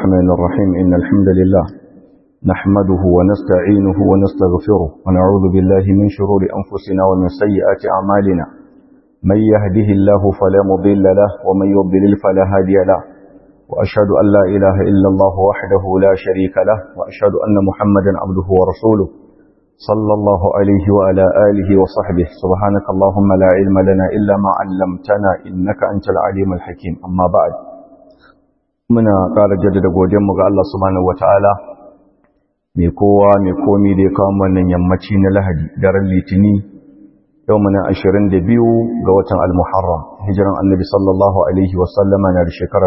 الرحمن الرحيم إن الحمد لله نحمده ونستعينه ونستغفره ونعوذ بالله من شرور أنفسنا ومن سيئات أعمالنا من يهده الله فلا مضل له ومن يضلل فلا هادي له وأشهد أن لا إله إلا الله وحده لا شريك له وأشهد أن محمدا عبده ورسوله صلى الله عليه وعلى آله وصحبه سبحانك اللهم لا علم لنا إلا ما علمتنا إنك أنت العليم الحكيم أما بعد muna ƙara jaddada godiyarmu ga Allah subhanahu wataala mai kowa mai komi da ya kawo wannan yammaci na Lahadi daren Litini yau muna 22 ga watan Al-Muharram hijiran Annabi sallallahu alaihi wasallama na da shekara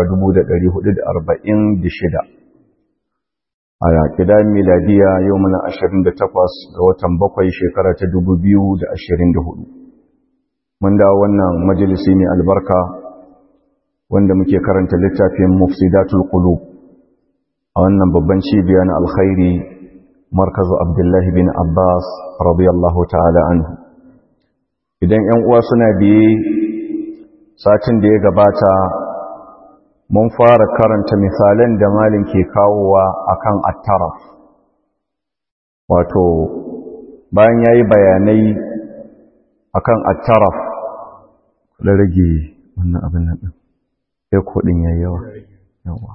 1446 a kidan miladiya yau muna 28 ga watan bakwai shekara ta 2024 mun dawo wannan majalisi mai albarka wanda muke karanta littafin mufsidatul qulub a wannan babban cibiya na alkhairi markazu abdullahi bin abbas radiyallahu ta'ala anhu idan yan uwa suna biye satin da ya gabata mun fara karanta misalan da malin ke kawowa akan attaraf wato bayan yayi bayanai akan attaraf da rage wannan abin nan sai kudin yayi yawa yawa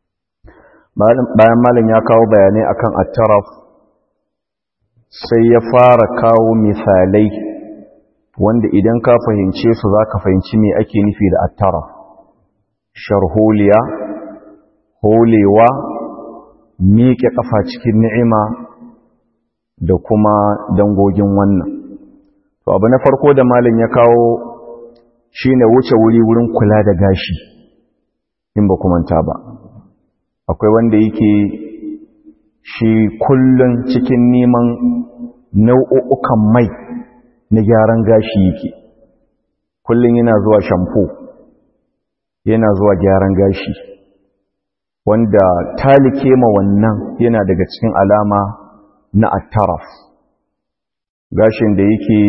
bayan malam ya kawo bayanai akan at-taraf sai ya fara kawo misalai wanda idan ka fahimce su zaka fahimci me ake nufi da at-taraf sharholiya holewa miƙe kafa cikin ni'ima da kuma dangogin wannan to abu na farko da malam ya kawo shine wuce wuri wurin kula da gashi in ba manta ba akwai wanda yake shi kullun cikin neman nau'ukan mai na gyaran gashi yake kullun yana zuwa shampo yana zuwa gyaran gashi wanda talike ma wannan yana daga cikin alama na attaraf gashin da yake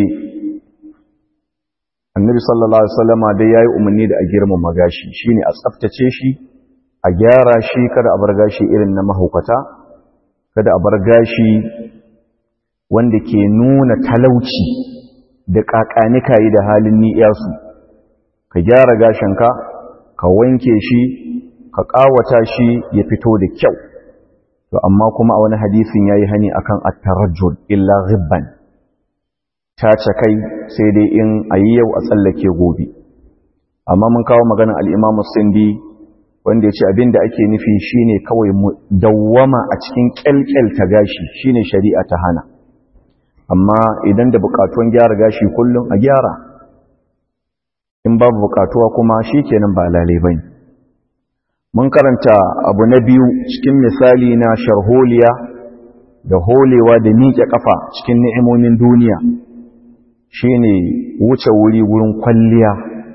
annabi sallallahu alaihi wasallama dai yayi umarni da a girmama gashi shine a tsaftace shi a gyara shi kada a bar gashi irin na mahaukata kada a bar gashi wanda ke nuna talauci da kakanika yi da halin ni'iyasu ka gyara gashinka ka wanke shi ka kawata shi ya fito da kyau to amma kuma a wani hadisin yayi hani akan at-tarajjul illa ghibban tace kai sai dai in a yi yau a tsallake gobe amma mun kawo maganin al'imamu sindi wanda ya ce abin da ake nufi shine kawai dawwama a cikin kyalkyal ta gashi shine shari'a ta hana amma idan da bukatuwan gyara gashi kullum a gyara in babu bukatuwa kuma shi kenan ba lalai bane mun karanta abu na biyu cikin misali na sharholiya da holewa da miƙe ƙafa cikin ni'imomin duniya shine wuce wuri wurin kwalliya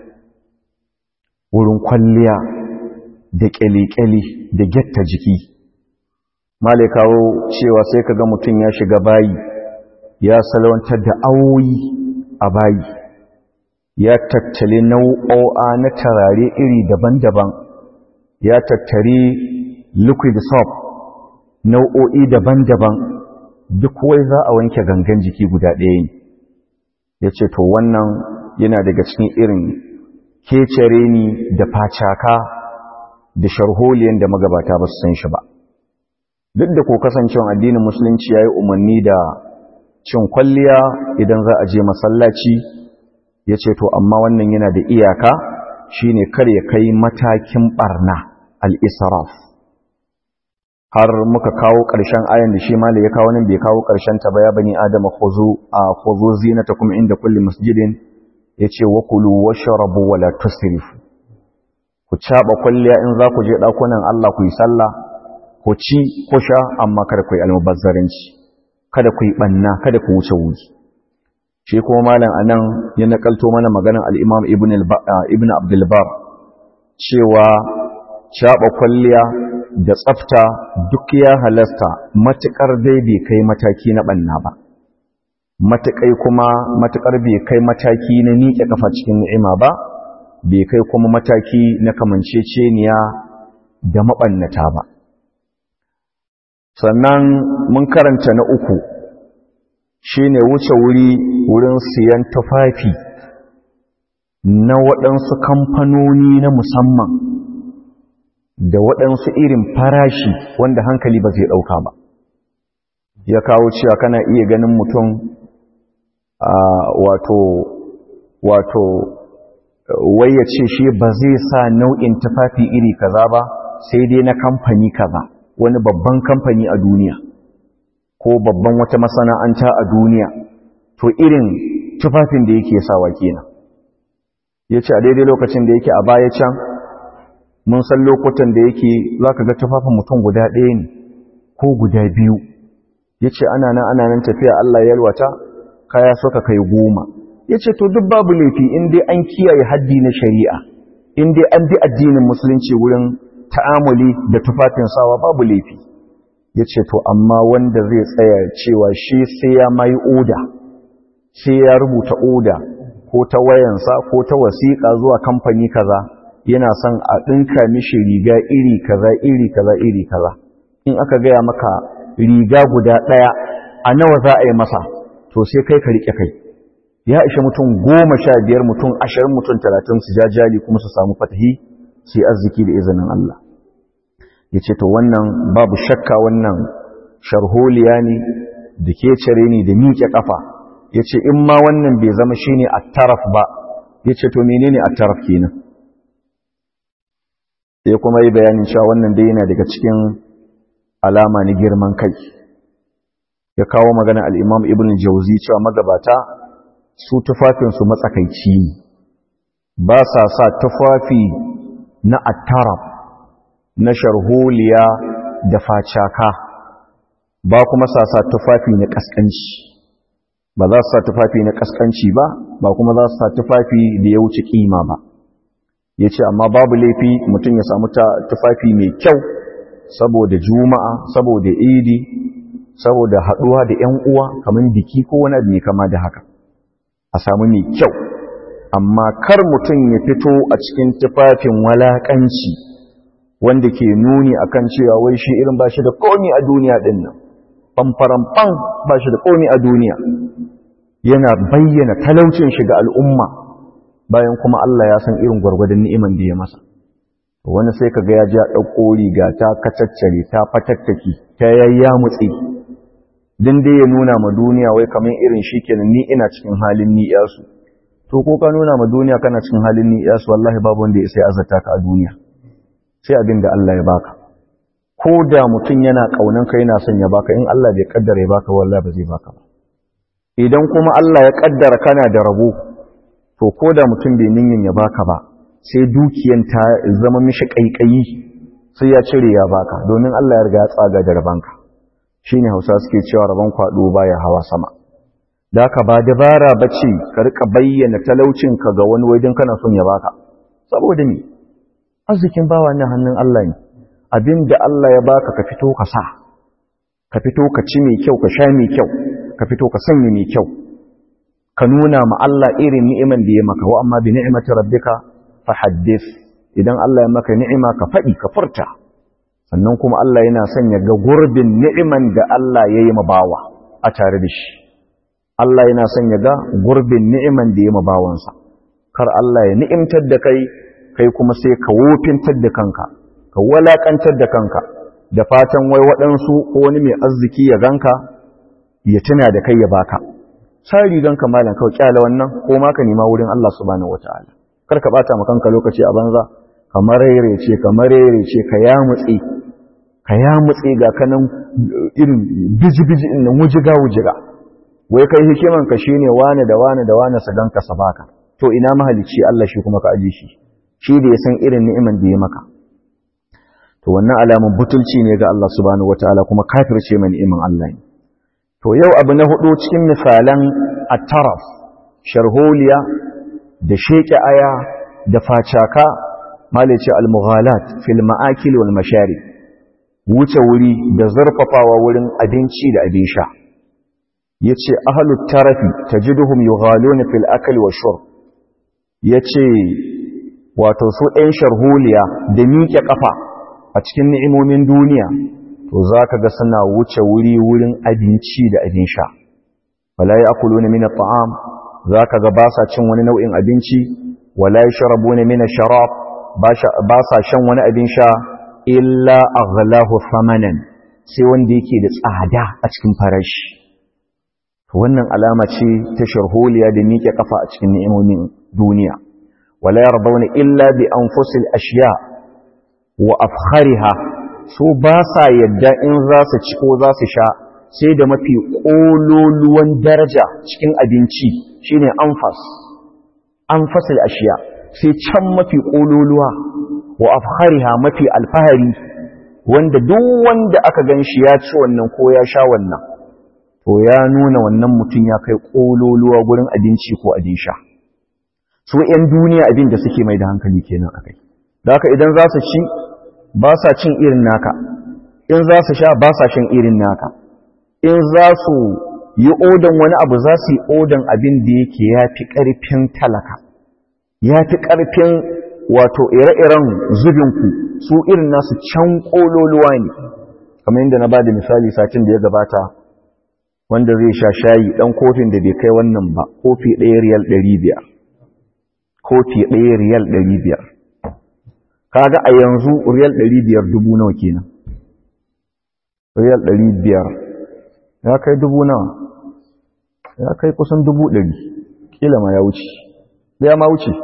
wurin kwalliya da kyale-kyale da getta jiki male kawo cewa sai ka ga mutum ya shiga bayi ya salwantar da awoyi a bayi ya tattali nau'o'a na tarare iri daban-daban ya tattari liquid soap nau'o'i daban-daban duk wai za a wanke gangan jiki guda ɗaya ne ya ce to wannan yana daga cikin irin kecere ni da facaka da sharholiyan da magabata ba su san shi ba duk da ko kasancewa addinin musulunci ya yi umarni da cin kwalliya idan za a je masallaci ya ce to amma wannan yana da iyaka shine kar ya kai matakin barna al-israf har muka kawo ƙarshen ayan da shi mali ya kawo nan bai kawo ƙarshen ta ba ya bani adama khuzu a khuzu zinatakum inda kulli masjidin yace wa kulu washrabu wa la tusrifu ku caba kulliya in za ku je dakunan Allah ku yi sallah ku ci ku sha amma kada ku yi almubazzaranci kada ku yi banna kada ku wuce wuri shi kuma malam anan ya nakalto mana maganar al-Imam Ibn Ibn Abdul Bar cewa caba kulliya da tsafta duk ya halasta matuƙar dai bai kai mataki na ɓanna ba matuƙai kuma matuƙar bai kai mataki na miƙe kafa cikin ni'ima ba bai kai kuma mataki na kamanceceniya da maɓannata ba sannan mun karanta na uku shine wuce wuri wurin siyan tufafi na waɗansu kamfanoni na musamman da waɗansu irin farashi wanda hankali ba zai ɗauka ba ya kawo cewa kana iya ganin mutum wato wato wai ya ce shi ba zai sa nau'in tufafi iri kaza ba sai dai na kamfani kaza wani babban kamfani a duniya ko babban wata masana'anta a duniya to irin tufafin da yake sawa kenan ya ce a daidai lokacin da yake a baya can mun san lokutan da yake za ka ga tufafin mutum guda ɗaya ne ko guda biyu ya ce ana nan ana nan tafiya Allah ya yalwata kaya suka kai goma ya ce to duk babu laifi in dai an kiyaye haddi na shari'a in dai an bi addinin musulunci wurin ta'amuli da tufafin sawa babu laifi ya ce to amma wanda zai tsaya cewa shi sai ya mai oda sai ya rubuta oda ko ta wayansa ko ta wasiƙa zuwa kamfani kaza yana son a ɗinka mishi riga iri kaza iri kaza iri kaza in aka gaya maka riga guda ɗaya a nawa za a yi masa to sai kai ka riƙe kai ya ishe mutum goma sha biyar mutum ashirin mutum talatin su jajali kuma su samu fatahi su yi arziki da izinin Allah ya ce to wannan babu shakka wannan sharholiya ne da ke cire ne da miƙe ƙafa ya ce in ma wannan bai zama shi ne a taraf ba ya ce to menene a taraf kenan ya kuma yi bayanin cewa wannan dai yana daga cikin alama na girman kai ya kawo magana al'imam ibn jauzi cewa magabata su tufafinsu matsakaici ne ba sa sa tufafi na attarab na sharholiya da facaka ba kuma sa sa tufafi na kaskanci ba za su sa tufafi na kaskanci ba ba kuma za su sa tufafi da ya wuce kima ba ya ce amma babu laifi mutum ya samu tufafi mai kyau saboda juma'a saboda idi saboda haɗuwa da ‘yan uwa kamar biki ko wani abu mai kama da haka a samu mai kyau amma kar mutum ya fito a cikin tufafin walaƙanci wanda ke nuni akan cewa wai shi irin ba shi da komi a duniya ɗin nan ɓamfaramɓan ba shi da komi a duniya yana bayyana talaucin shi ga al'umma bayan kuma Allah ya san irin gwargwadon ni'iman da ya masa wani sai ka ga ya ji a ɗauko riga ta kacaccare ta fatattaki ta yayya mutsi din dai ya nuna ma duniya wai kamar irin shi kenan ni ina cikin halin ni yasu to ko ka nuna ma duniya kana cikin halin ni yasu wallahi babu wanda ya sai azata ka a duniya sai abin da Allah ya baka ko da mutum yana kaunan ka yana son ya baka in Allah bai kaddara ya baka wallahi ba zai baka ba idan kuma Allah ya kaddara kana da rabo to ko da mutum bai ninyin ya baka ba sai dukiyan ta zama mishi kaikayi sai ya cire ya baka domin Allah ya riga ya tsaga da rabanka shine Hausa suke cewa rabon kwado baya hawa sama da ka ba dabara bace ka rika bayyana talaucin ka ga wani wajen kana son ya baka saboda ni arzikin bawa ne hannun Allah ne abinda Allah ya baka ka fito ka sa ka fito ka ci mai kyau ka sha mai kyau ka fito ka sanya mai kyau ka nuna ma Allah irin ni'iman da ya maka wa amma bi ni'mati rabbika fahaddith idan Allah ya maka ni'ima ka faɗi ka furta sannan kuma Allah yana son ya ga gurbin ni'iman da Allah ya yi ma bawa a tare da shi Allah yana son ya ga gurbin ni'iman da ya yi ma bawansa kar Allah ya ni'imtar da kai kai kuma sai ka wofintar da kanka ka walakantar da kanka da fatan wai waɗansu ko wani mai arziki ya ganka ya tuna da kai ya baka sai riganka malam kawai kyala wannan ko ma ka nema wurin Allah subhanahu wataala kar ka bata ma kanka lokaci a banza kamar rerece kamar rerece ka ya mutsi ka ya mutsi ga kanan irin biji-biji din nan wujiga wujiga wai kai hikiman ka shine wane da wane da wane su ganka sa baka to ina mahalicci Allah shi kuma ka aje shi shi da ya san irin ni'iman da ya maka to wannan alamun butulci ne ga Allah subhanahu wataala kuma kafirce mai ni'iman Allah ne to yau abu na hudu cikin misalan at-taraf sharholiya da sheke aya da facaka malice al-mughalat fil ma'akil wal mashari wuce wuri da zarfafawa wurin abinci da abin sha yace ahlut tarafi tajiduhum yughaluna fil akli wash shurb yace wato su ɗan sharholiya da miƙe ƙafa a cikin ni'imomin duniya to to za ka ga suna wuce wuri wurin abinci da abin sha wala ya akulu na mina ta'am za ka ga ba sa cin wani nau'in abinci wala ya sharabu na mina sharab ba sa shan wani abin sha illa aghlahu samanan sai wanda yake da tsada a cikin farashi wannan alama ce ta sharholiya da miƙe kafa a cikin ni'imomin duniya wala yardawna illa bi anfusil ashiya wa afkhariha so ba sa yadda in za su ci ko za su sha sai da mafi kololuwan daraja cikin abinci shine anfas anfasil ashiya sai can mafi kololuwa wa afkhariha mafi alfahari wanda duk wanda aka gan shi ya ci wannan ko ya sha wannan to ya nuna wannan mutum ya kai kololuwa gurin abinci ko abin sha su ‘yan duniya abin da suke mai da hankali kenan a kai da haka idan za su ci ba sa cin irin naka in za su sha ba sa shan irin naka in za su yi odan wani abu za su yi odan abin da yake ya fi ƙarfin talaka ya fi ƙarfin wato ire-iren zubinku su irin nasu can ƙololuwa ne kamar yadda na ba da misali satin da ya gabata wanda zai sha shayi ɗan kofin da bai kai wannan ba kofi ɗaya riyal ɗari biyar kofi ɗaya riyal ɗari biyar kaga a yanzu riyal ɗari biyar dubu nawa kenan riyal ɗari biyar ya kai dubu nawa ya kai kusan dubu ɗari ƙila ma ya wuce ya ma wuce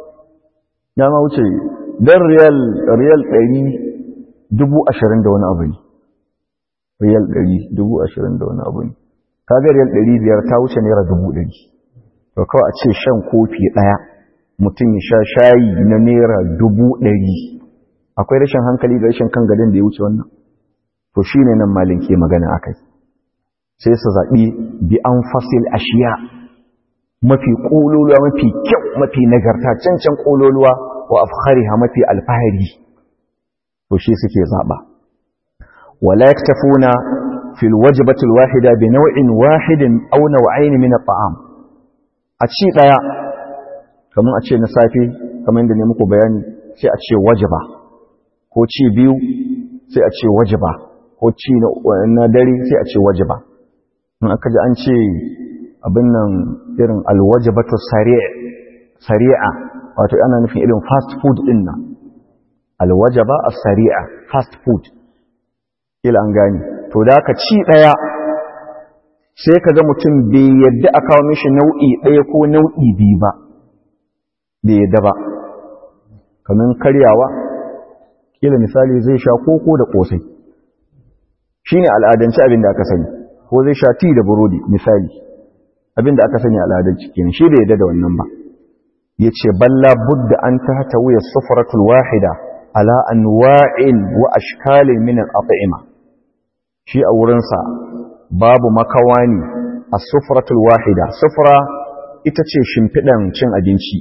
ya ma wuce don riyal riyal ɗari dubu ashirin da wani abu ne riyal ɗari dubu ashirin da wani abu ne kaga riyal ɗari biyar ta wuce naira dubu ɗari to kawai a ce shan kofi ɗaya mutum ya sha shayi na naira dubu ɗari akwai rashin hankali da rashin kan gadon da ya wuce wannan to shi ne nan malin ke magana a kai sai su zaɓi bi an fasil ashiya mafi ƙololuwa mafi kyau mafi nagarta cancan ƙololuwa wa afkhariha mafi alfahari to shi suke zaɓa wala yaktafuna fil wajbatil wahida bi naw'in wahidin aw naw'ain min at-ta'am a ci daya kamar a ce na safe kamar yadda ne muku bayani sai a ce wajiba ko ci biyu sai a ce wajiba ko ci na dare sai a ce wajiba in aka ji an ce abin nan irin alwajibatu sari'a wato ana nufin irin fast food din nan alwajaba as-sari'a fast food kila an gani to da ka ci daya sai kaga mutum bai yadda a kawo mishi nau'i daya ko nau'i biyu ba bai yadda ba kamar karyawa kila misali zai sha koko da kosai shine al'adance abin da aka sani ko zai sha ti da burodi misali abin da aka sani al'adance kenan shi da yadda da wannan ba yace balla budda an tahta wuya sufratul wahida ala anwa'in wa ashkalin min al-at'ima shi a wurin sa babu makawani as-sufratul wahida sufra ita ce shimfidan cin abinci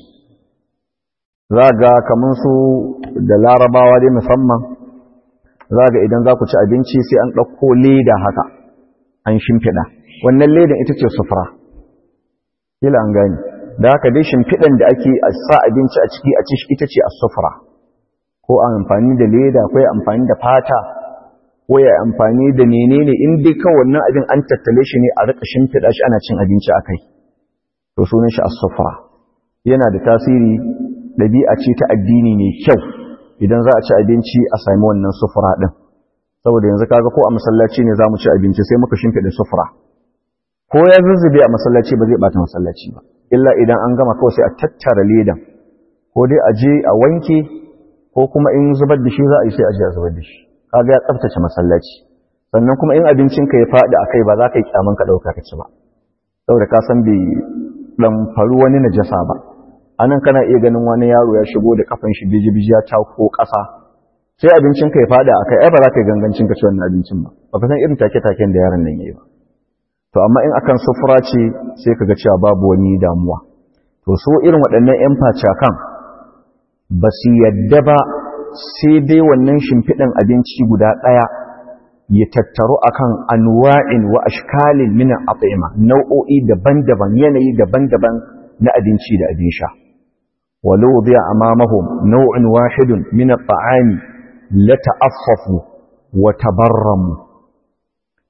zaga kaman su da larabawa dai musamman zaga idan za ku ci abinci sai an ɗauko leda haka an shimfiɗa wannan ledan ita ce sufura kila an gani da haka dai shimfiɗan da ake sa abinci a ciki a ci ita ce a sufura ko amfani da leda ko ya amfani da fata ko ya amfani da menene in dai kawai wannan abin an tattale shi ne a rika shimfiɗa shi ana cin abinci a kai to sunan shi as-sufra yana da tasiri ɗabi'a ce ta addini mai kyau idan za a ci abinci a sami wannan sufura ɗin saboda yanzu kaga ko a masallaci ne za mu ci abinci sai muka shimfiɗa sufura ko ya zuzzube a masallaci ba zai ɓata masallaci ba illa idan an gama kawai sai a tattara ledan ko dai a je a wanke ko kuma in zubar da shi za a yi sai a je a zubar da shi kaga ya tsaftace masallaci sannan kuma in abincinka ya faɗi a kai ba za ka yi kyaman ka ɗauka ka ci ba saboda ka san bai ɗan faru wani najasa ba anan kana iya ganin wani yaro ya shigo da kafan shi biji-biji ya ko ƙasa sai abincin ka ya fada a kai ai ba za ka yi gangancin ka ci wannan abincin ba ba ka san irin take-taken da yaron nan yayi ba to amma in akan sufura ce sai ka ga cewa babu wani damuwa to so irin waɗannan yan facakan ba su yadda ba sai dai wannan shimfiɗan abinci guda ɗaya ya tattaru akan anwa'in wa ashkalin min at'ima nau'o'i daban-daban yanayi daban-daban na abinci da abin sha ولو وضع أمامهم نوع واحد من الطعام لتأففوا وتبرموا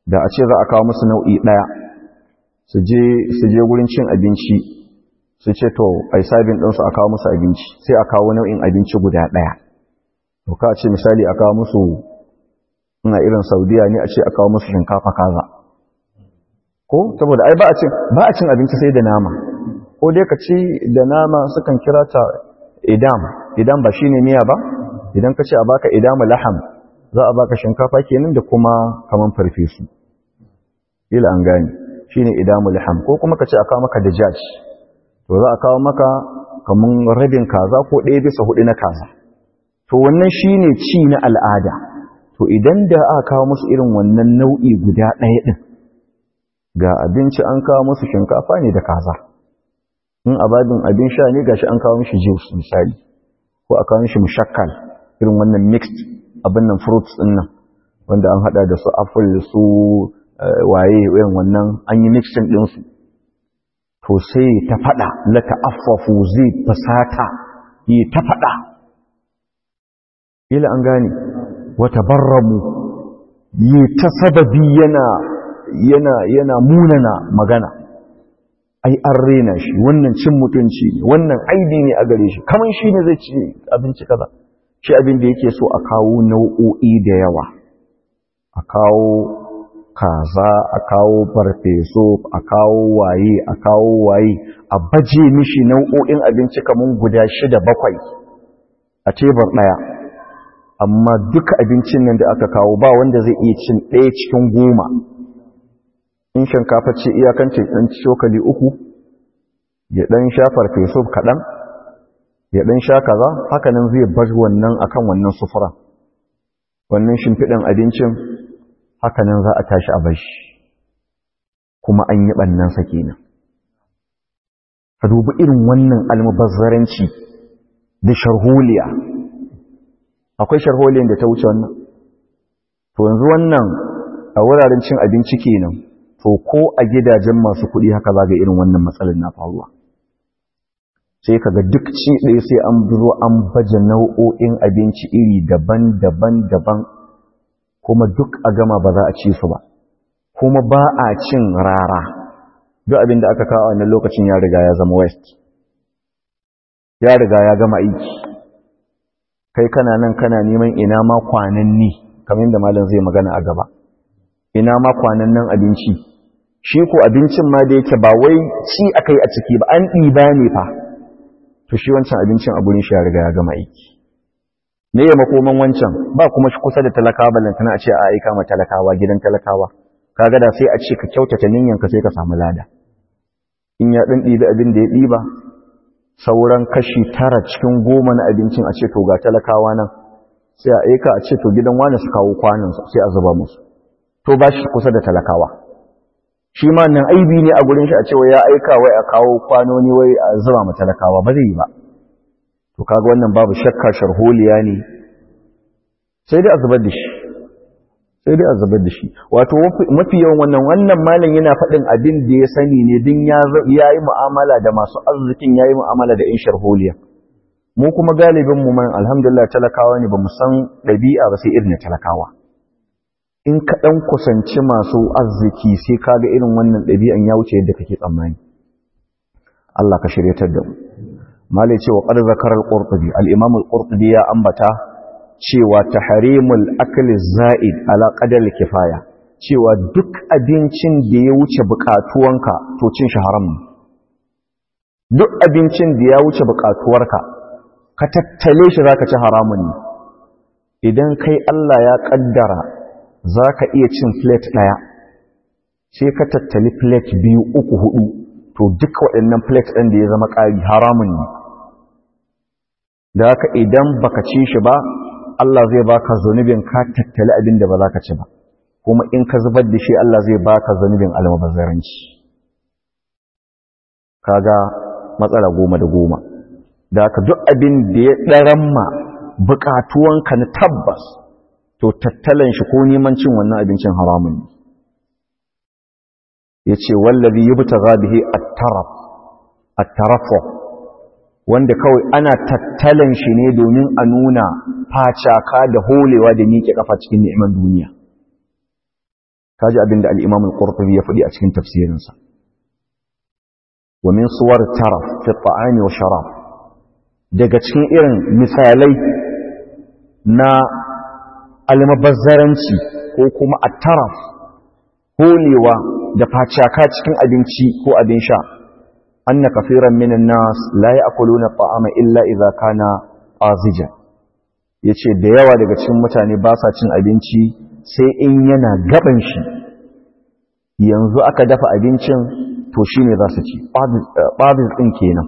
da a ce za a kawo musu nau'i ɗaya su je gurin cin abinci su ce to a yi sabin ɗansu a kawo musu abinci sai a kawo nau'in abinci guda ɗaya to ka ce misali a kawo musu ina irin saudiya ne a ce a kawo musu shinkafa kaza ko saboda ai ba a cin ba a cin abinci sai da nama ko dai ka ci da nama sukan kira ta idam idam ba shine miya ba idan ka ce a baka idamu laham za a baka shinkafa kenan da kuma kaman farfesu ila an gani shine idamu laham ko kuma ka ce a kawo maka dajaj to za a kawo maka kaman rabin kaza ko ɗaya bisa hudu na kaza to wannan shine ci na al'ada to idan da aka kawo musu irin wannan nau'i guda ɗaya ɗin ga abinci an kawo musu shinkafa ne da kaza in ababin abin sha ne gashi an kawo mishi juice misali ko a kawo mishi mushakkal irin wannan mixed abin nan fruits din nan wanda an hada da su apple su waye irin wannan an yi mixing din su to sai ta fada la ta'affafu zai fasata yi ta fada ila an gane wa tabarramu yi ta sababi yana yana yana munana magana ai an rena shi wannan cin mutunci ne wannan aibi ne a gare shi kaman shi ne zai ci abinci kaza shi abin da yake so a kawo nau'o'i da yawa a kawo kaza a kawo farfeso a kawo waye a kawo waye a baje mishi nau'o'in abinci kaman guda shida bakwai a tebur ɗaya amma duka abincin nan da aka kawo ba wanda zai iya cin ɗaya cikin goma in shinkafa ce iyakance ɗan cokali uku ya ɗan sha farfeso kaɗan ya ɗan sha kaza hakanan zai bar wannan akan wannan sufura wannan shimfiɗin abincin hakanan za a tashi a bashi kuma an yi ɓannansa kenan ka dubi irin wannan almubazzaranci da sharholiya akwai sharholiyan da ta wuce wannan to yanzu wannan a wuraren cin abinci kenan to ko a gidajen masu kuɗi haka za ga irin wannan matsalar na faruwa sai kaga duk ci ɗaya sai an zo an baje nau'o'in abinci iri daban-daban daban kuma duk a gama ba za a ci su ba kuma ba a cin rara duk abin da aka kawo wannan lokacin ya riga ya zama west ya riga ya gama aiki kai kana nan kana neman ina ma kwananni kamar da malam zai magana a gaba ina ma kwanan nan abinci shi ko abincin ma da yake ba wai ci akai a ciki ba an ɗiba ne fa to shi wancan abincin a gurin shi ya riga ya gama aiki me ya makoman wancan ba kuma shi kusa da talakawa ballantana a ce a aika ma talakawa gidan talakawa kaga da sai a ce ka kyautata ka sai ka samu lada in ya ɗan ɗibi abin da ya ɗiba sauran kashi tara cikin goma na abincin a ce to ga talakawa nan sai a aika a ce to gidan wani su kawo kwanan sai a zuba musu to ba shi kusa da talakawa shi ma nan aibi ne a gurin shi a cewa ya aika wai a kawo kwanoni wai a zuba ma talakawa ba zai yi ba to kaga wannan babu shakka sharholiya ne sai dai a zubar da shi sai dai a zubar da shi wato mafi yawan wannan wannan malam yana faɗin abin da ya sani ne din ya yi mu'amala da masu arzikin ya yi mu'amala da in sharholiya mu kuma galibin mu man alhamdulillah talakawa ne ba mu san ɗabi'a ba sai irin talakawa in ka ɗan kusanci masu arziki sai ka ga irin wannan ɗabi'an ya wuce yadda kake tsammani Allah ka shiryatar da mu malai cewa qad zakara al-qurtubi al-imam al-qurtubi ya ambata cewa tahrimul akli za'id ala qadar kifaya cewa duk abincin da ya wuce bukatuwanka to cin shi haram ne duk abincin da ya wuce bukatuwarka ka tattale shi zaka ci haramun ne idan kai Allah ya kaddara za ka iya cin plate ɗaya sai ka tattali plate biyu uku hudu to duka waɗannan plate ɗin da ya zama ƙari haramun ne da haka idan baka ci shi ba Allah zai baka zunubin ka tattali abin da ba za ka ci ba kuma in ka zubar da shi Allah zai baka zunubin almubazzaranci kaga matsala goma da goma da haka duk abin da ya ɗaramma buƙatuwanka na tabbas to tattalan shi ko neman cin wannan abincin haramun ne ya ce wallabi yi buta zabihi a tarafo wanda kawai ana tattalan shi ne domin a nuna facaka da holewa da miƙe kafa cikin ni'imar duniya kaji abin da al-Imam al-Qurtubi ya faɗi a cikin tafsirinsa wa min suwar taraf fi at-ta'ami wa sharab daga cikin irin misalai na almabazzaranci ko kuma at-taraf holewa da facaka cikin abinci ko abin sha anna kafiran minan nas la ya'kuluna at-ta'ama illa idza kana azijan yace da yawa daga cikin mutane ba sa cin abinci sai in yana gaban shi yanzu aka dafa abincin to shine za su ci babis din kenan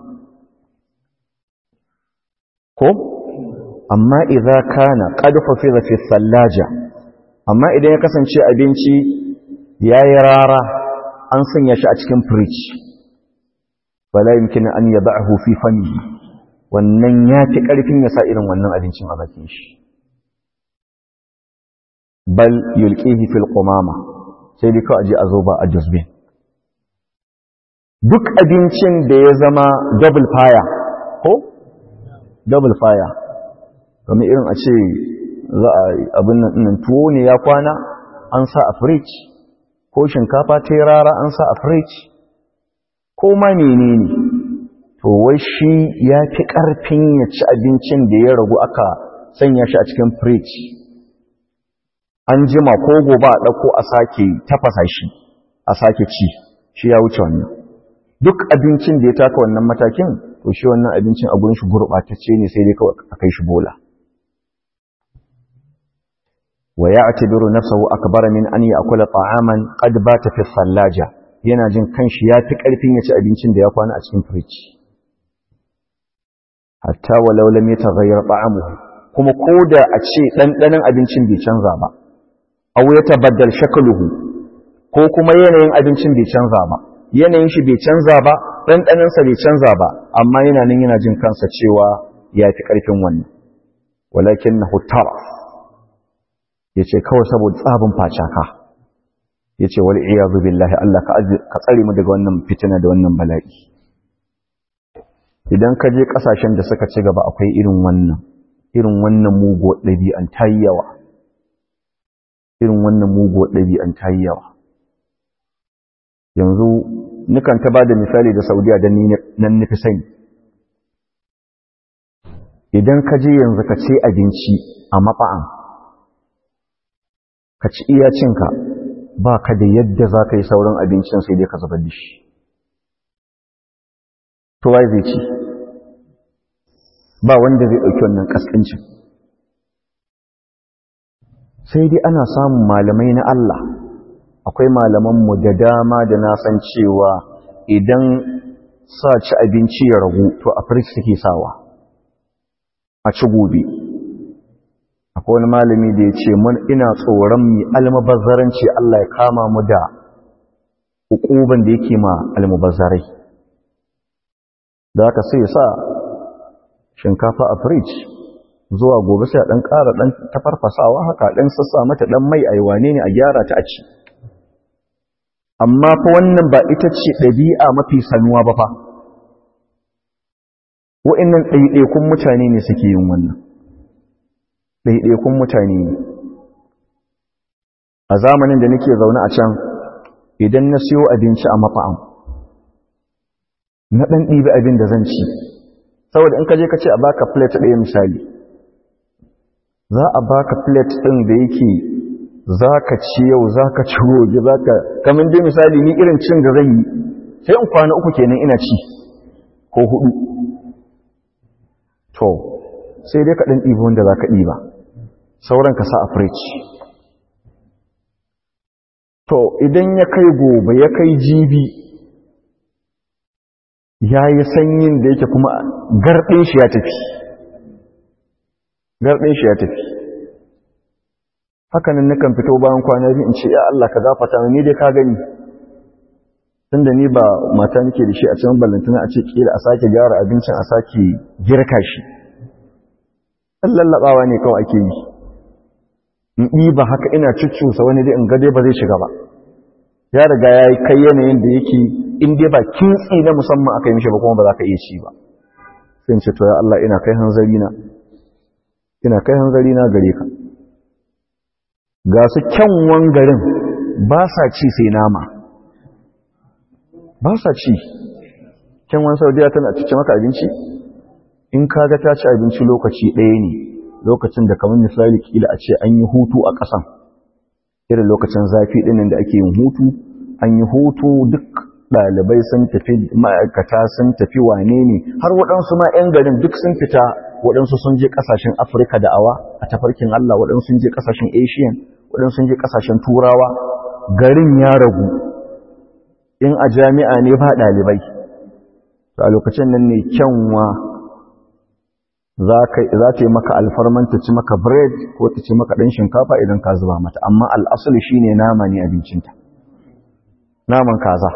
ko amma idza kana qad fafiza fi sallaja amma idan ya kasance abinci yayi rara an sanya shi a cikin fridge wala yumkinu an yad'ahu fi famihi wannan ya fi karfin ya sa irin wannan abincin a bakin shi bal yulqihi fil qumama sai dai kawai aje a zo ba a dustbin duk abincin da ya zama double fire ko double fire kamar irin a ce za a abin nan tuwo ne ya kwana an sa a fridge ko shinkafa ta rara an sa a fridge ko ma menene to wai shi ya fi ƙarfin ya ci abincin da ya ragu aka sanya shi a cikin fridge an jima ko gobe a ɗauko a sake tafasa shi a sake ci shi ya wuce wannan duk abincin da ya taka wannan matakin to shi wannan abincin a gurin shi gurɓatacce ne sai dai kawai a kai shi bola wa ya'tabiru nafsahu akbara min an ya'kula ta'aman qad bata fi sallaja yana jin kanshi ya fi ƙarfin ya ci abincin da ya kwana a cikin fridge hatta walau lam yataghayyar ta'amuhu kuma koda a ce ɗanɗanon abincin bai canza ba aw yatabaddal shakluhu ko kuma yanayin abincin bai canza ba yanayin shi bai canza ba ɗanɗanon sa bai canza ba amma yana nan yana jin kansa cewa ya fi ƙarfin wannan walakinnahu taraf yace kawai saboda tsabin facaka yace wal iyazu billahi Allah ka tsare mu daga wannan fitina da wannan bala'i idan ka je kasashen da suka ci gaba akwai irin wannan irin wannan mugo ɗabi'an ta yi yawa irin wannan mugo ɗabi'an ta yi yawa yanzu nukan ta ba da misali da saudiya don nan nufi sani idan ka je yanzu ka ce abinci a mafa'an ka ci iya cinka ba ka da yadda za ka yi sauran abincin sai dai ka zubar da shi to wai zai ci ba wanda zai ɗauki wannan ƙasƙancin sai dai ana samun malamai na Allah akwai malamanmu da dama da na san cewa idan sa ci abinci ya ragu to a firist suke sawa a ci gobe akwai wani malami da ya ce mun ina tsoron mi almubazzaranci Allah ya kama mu da hukuban da yake ma almubazzarai da aka sai sa shinkafa a fridge zuwa gobe sai a ɗan ƙara ɗan tafarfasawa haka ɗan sassa mata ɗan mai aiwane ne a gyara ta a ci amma fa wannan ba ita ce ɗabi'a mafi sanuwa ba fa wa'annan ɗaiɗaikun mutane ne suke yin wannan ɗaiɗaikun mutane ne a zamanin da nake zaune a can idan na siyo abinci a mafa'am na ɗan ɗibi abin da zan ci saboda in ka je ka ce a baka plate ɗaya misali za a baka plate ɗin da yake za ka ci yau za ka ci gobe za ka kamin dai misali ni irin cin da zan yi sai in kwana uku kenan ina ci ko hudu to sai dai ka ɗan ɗibi wanda za ka ɗiba sauran ka sa a fridge to idan ya kai gobe ya kai jibi ya yi sanyin da yake kuma garɗin shi ya tafi garɗin shi ya tafi hakanan nakan fito bayan kwana biyu in ce ya Allah ka gafata ni dai ka gani tunda ni ba mata nake da shi a cikin ballantana a ce kila a sake gyara abincin a sake girka shi ɗan lallaɓawa ne kawai ake yi in ɗiba haka ina cuccusa wani dai in ga dai ba zai shiga ba ya riga ya yi kai yanayin da yake in dai ba kintsi na musamman aka yi mishi ba kuma ba za ka iya ci ba sai in ce to ya Allah ina kai hanzari na ina kai hanzari na gare ka ga su kyanwan garin ba sa ci sai nama ba sa ci kyan wani saudiya tana cikin maka abinci in kaga ta ci abinci lokaci ɗaya ne lokacin da kamar misali kila a ce an yi hutu a ƙasan irin lokacin zafi ɗinin da ake yin hutu an yi hutu duk ɗalibai sun tafi ma'aikata sun tafi wane ne har waɗansu ma 'yan garin duk sun fita waɗansu sun je ƙasashen afirka da awa a tafarkin allah waɗansu sun je ƙasashen asian waɗansu sun je ƙasashen turawa garin ya ragu in a jami'a ne ba ɗalibai a lokacin nan ne kyanwa za ta yi maka alfarman ta ci maka bread ko ta ci maka ɗan shinkafa idan ka zuba mata amma al'asali shi ne nama ne abincinta naman kaza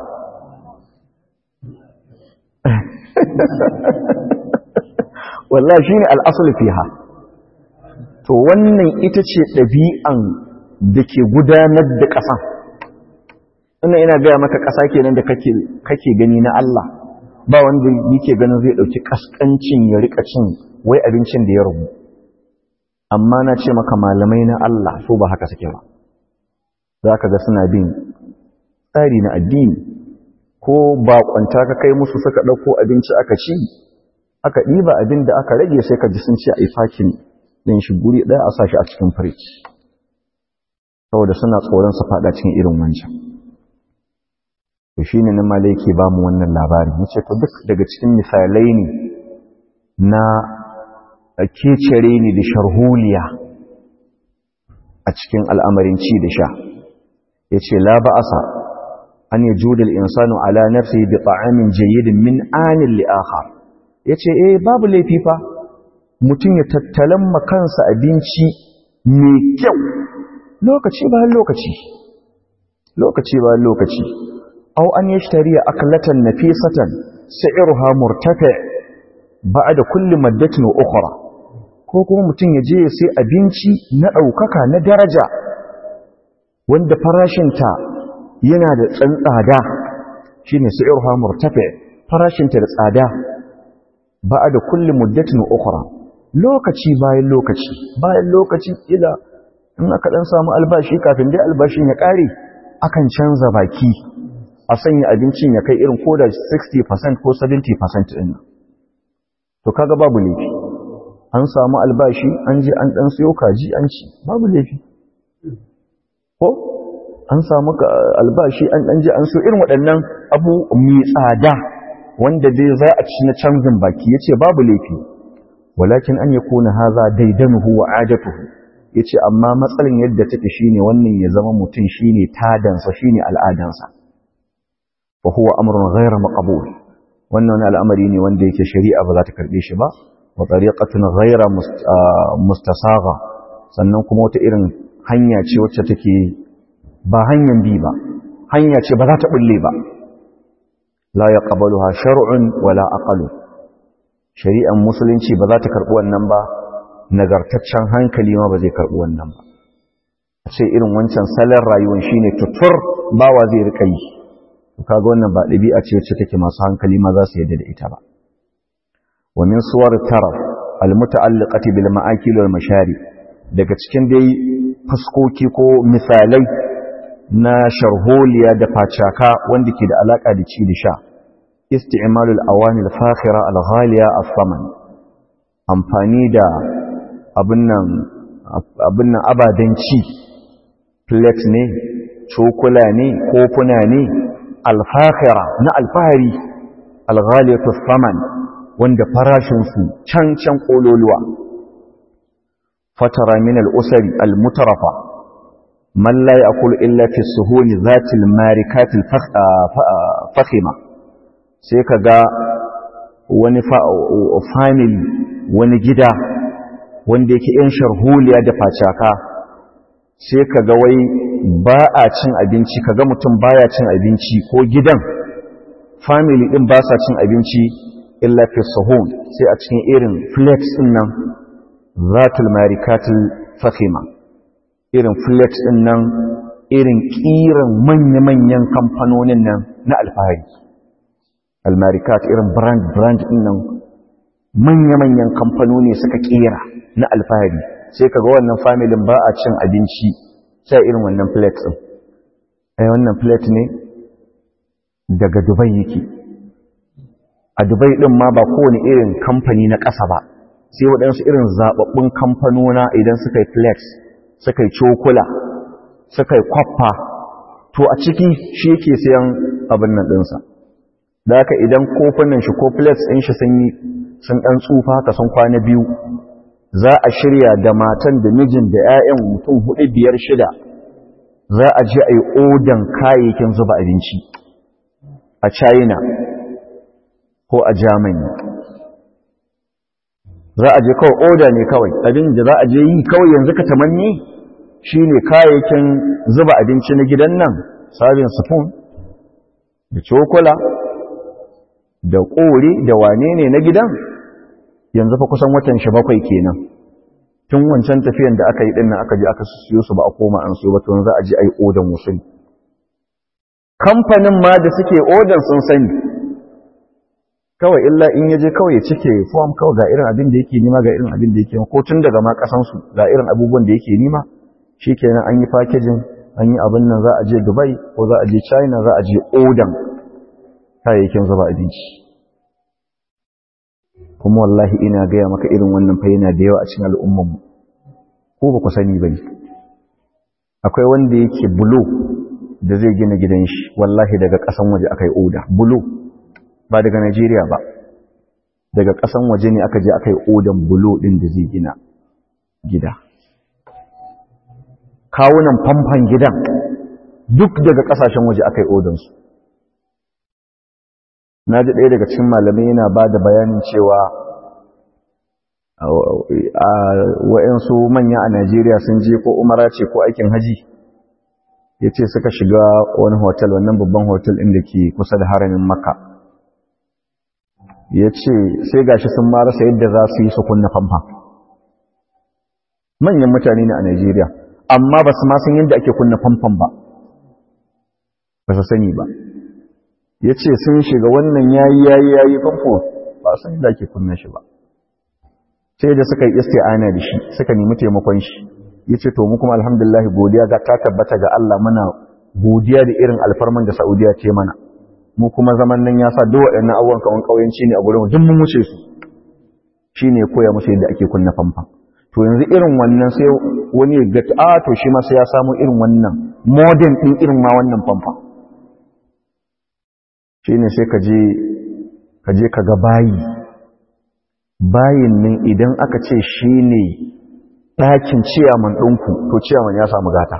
wallah shi ne al'asali fiha to wannan ita ce ɗabi'an da ke gudanar da ƙasan ina ina gaya maka ƙasa kenan da kake gani na Allah ba wanda yake ganin zai ɗauki ƙasƙancin ya riƙa cin wai abincin da ya rubu amma na ce maka malamai na Allah so ba haka suke ba za ka ga suna bin tsari na addini ko baƙwanta ka kai musu suka ɗauko abinci aka ci aka ɗiba abin da aka rage sai ka ji sun ce a yi fakin ɗin shi guri ɗaya a sashi a cikin firij saboda suna tsoron su faɗa cikin irin wancan to shi ne na malai ke ba mu wannan labarin ya ce to duk daga cikin misalai ne na kecere ne da sharholiya a cikin al'amarin ci da sha ya ce la ba'asa an yi judul insanu ala nafsi bi ta'amin jayyidin min anin li'aha ya ce eh babu laifi fa mutum ya tattalan makansa abinci mai kyau lokaci ba lokaci lokaci ba lokaci أو أن يشتري أكلة نفيسة سعرها مرتفع بعد كل مدة أخرى ko kuma mutum ya je ya sai abinci na ɗaukaka na daraja wanda farashinta yana da tsada shi ne sa'irha murtafe farashinta da tsada ba a da kulle muddatin ukura lokaci bayan lokaci bayan lokaci ila in aka ɗan samu albashi kafin dai albashin ya ƙare akan canza baki a sanya abincin ya kai irin ko da 60% ko 70% ɗin to kaga babu laifi an samu albashi an je an ɗan siyo kaji an ci babu laifi ko an samu albashi an ɗan je an siyo irin waɗannan abu mai tsada wanda dai za a ci na canjin baki ya ce babu laifi walakin an ya kona haza daidanuhu wa adatuhu ya ce amma matsalin yadda take shine wannan ya zama mutum shine tadansa shine al'adansa وهو أمر غير مقبول wannan al'amari ne wanda yake shari'a ba za ta karbe shi ba wa tariqatun ghayra mustasagha sannan kuma wata irin hanya ce wacce take ba hanyar bi ba hanya ce ba za ta bulle ba la yaqbaluha shar'un wala aqalu shari'an musulunci ba za ta karbi wannan ba nagartaccen hankali ma ba zai karbi wannan ba a ce irin wancan salon rayuwar shine tutur bawa zai rika yi kaga wannan ba ɗabi'a ce wacce take masu hankali ma za su yadda da ita ba wa min suwar taraf almuta'alliqati bil ma'akil wal mashari daga cikin dai fuskoki ko misalai na sharholiya da facaka wanda ke da alaka da ci da sha isti'malul awani al-fakhira al-ghaliya as-saman amfani da abin nan abin nan abadan ci plate ne cokula ne kofuna ne alfahira na alfahari alghaliyatu saman wanda farashinsu can can kololuwa fatara min al'usari almutarafa man la ya'kulu illa fi suhuni zati almarikat alfakhima sai kaga wani family wani gida wanda yake yan sharholiya da facaka sai kaga wai ba a cin abinci kaga mutum baya cin abinci ko gidan family din ba sa cin abinci illa fi sahun sai a cikin irin flex din nan zatul marikatul fakhima irin flex din nan irin kiran manya-manyan kamfanonin nan na alfahari almarikat irin brand brand din nan manya-manyan kamfanoni suka kera na alfahari sai kaga wannan familin ba a cin abinci sai irin wannan flex din ai wannan plate ne daga dubai yake a dubai ɗin ma ba kowane irin kamfani na ƙasa ba sai waɗansu irin zaɓaɓɓun kamfanona idan suka yi flex suka yi cokula suka yi kwaffa to a ciki shi yake sayan abin nan ɗinsa da haka idan kofunan shi ko flex ɗin shi sun yi sun ɗan tsufa haka sun kwana biyu za a shirya da matan da mijin da 'ya'yan mutum hudu biyar shida za a je a yi odan kayayyakin zuba abinci a china ko a germany za a je kawai oda ne kawai abin da za a je yi kawai yanzu ka tamanni shi ne kayayyakin zuba abinci na gidan nan sabin spoon da cokula da ƙori da wane ne na gidan yanzu fa kusan watan shi bakwai kenan tun wancan tafiyan da aka yi dinnan aka je aka siyo su ba a koma an siyo ba to za a je a yi odan wasu kamfanin ma da suke odan sun sani kawai illa in yaje kawai ya cike form kawai ga irin abin da yake nima ga irin abin da yake ko tun daga ma kasan su ga irin abubuwan da yake nima shikenan an yi packaging an yi abin nan za a je Dubai ko za a je China za a je odan kayayyakin zuba abinci kuma wallahi ina gaya maka irin wannan fa yana da yawa a cikin al'ummar mu ko ba ku sani bane akwai wanda yake bulo da zai gina gidan shi wallahi daga kasan waje akai oda bulo ba daga Najeriya ba daga ƙasan waje ne aka je aka yi odan bulo ɗin da zai gina gida kawunan famfan gidan duk daga ƙasashen waje aka yi odansu na ji ɗaya daga cikin malamai yana ba da bayanin cewa wa'yansu manya a Najeriya sun je ko umara ce ko aikin haji ya ce suka shiga wani hotel wannan babban hotel inda ke kusa da haramin makka ya ce sai gashi sun marasa yadda za su yi su kunna famfa manyan mutane ne a Najeriya amma ba su san yadda ake kunna famfan ba ba su sani ba ya ce sun shiga wannan yayi yayi yayi famfo ba san yadda ake kunna shi ba sai da suka yi isti'ana da shi suka nemi taimakon shi ya ce to mu kuma alhamdulillah godiya ga ta tabbata ga Allah muna godiya da irin alfarman da Saudiya ce mana mu kuma zaman nan ya sa duk waɗannan abubuwan kawan ƙauyenci ne a gurin duk mun wuce su shi ne koya musu yadda ake kunna famfa to yanzu irin wannan sai wani ya ga a to shi ma sai ya samu irin wannan modern ɗin irin ma wannan famfa shi ne sai ka je ka ga bayi bayin nan idan aka ce shi ne ɗakin ciyaman ɗinku to ciyaman ya samu gata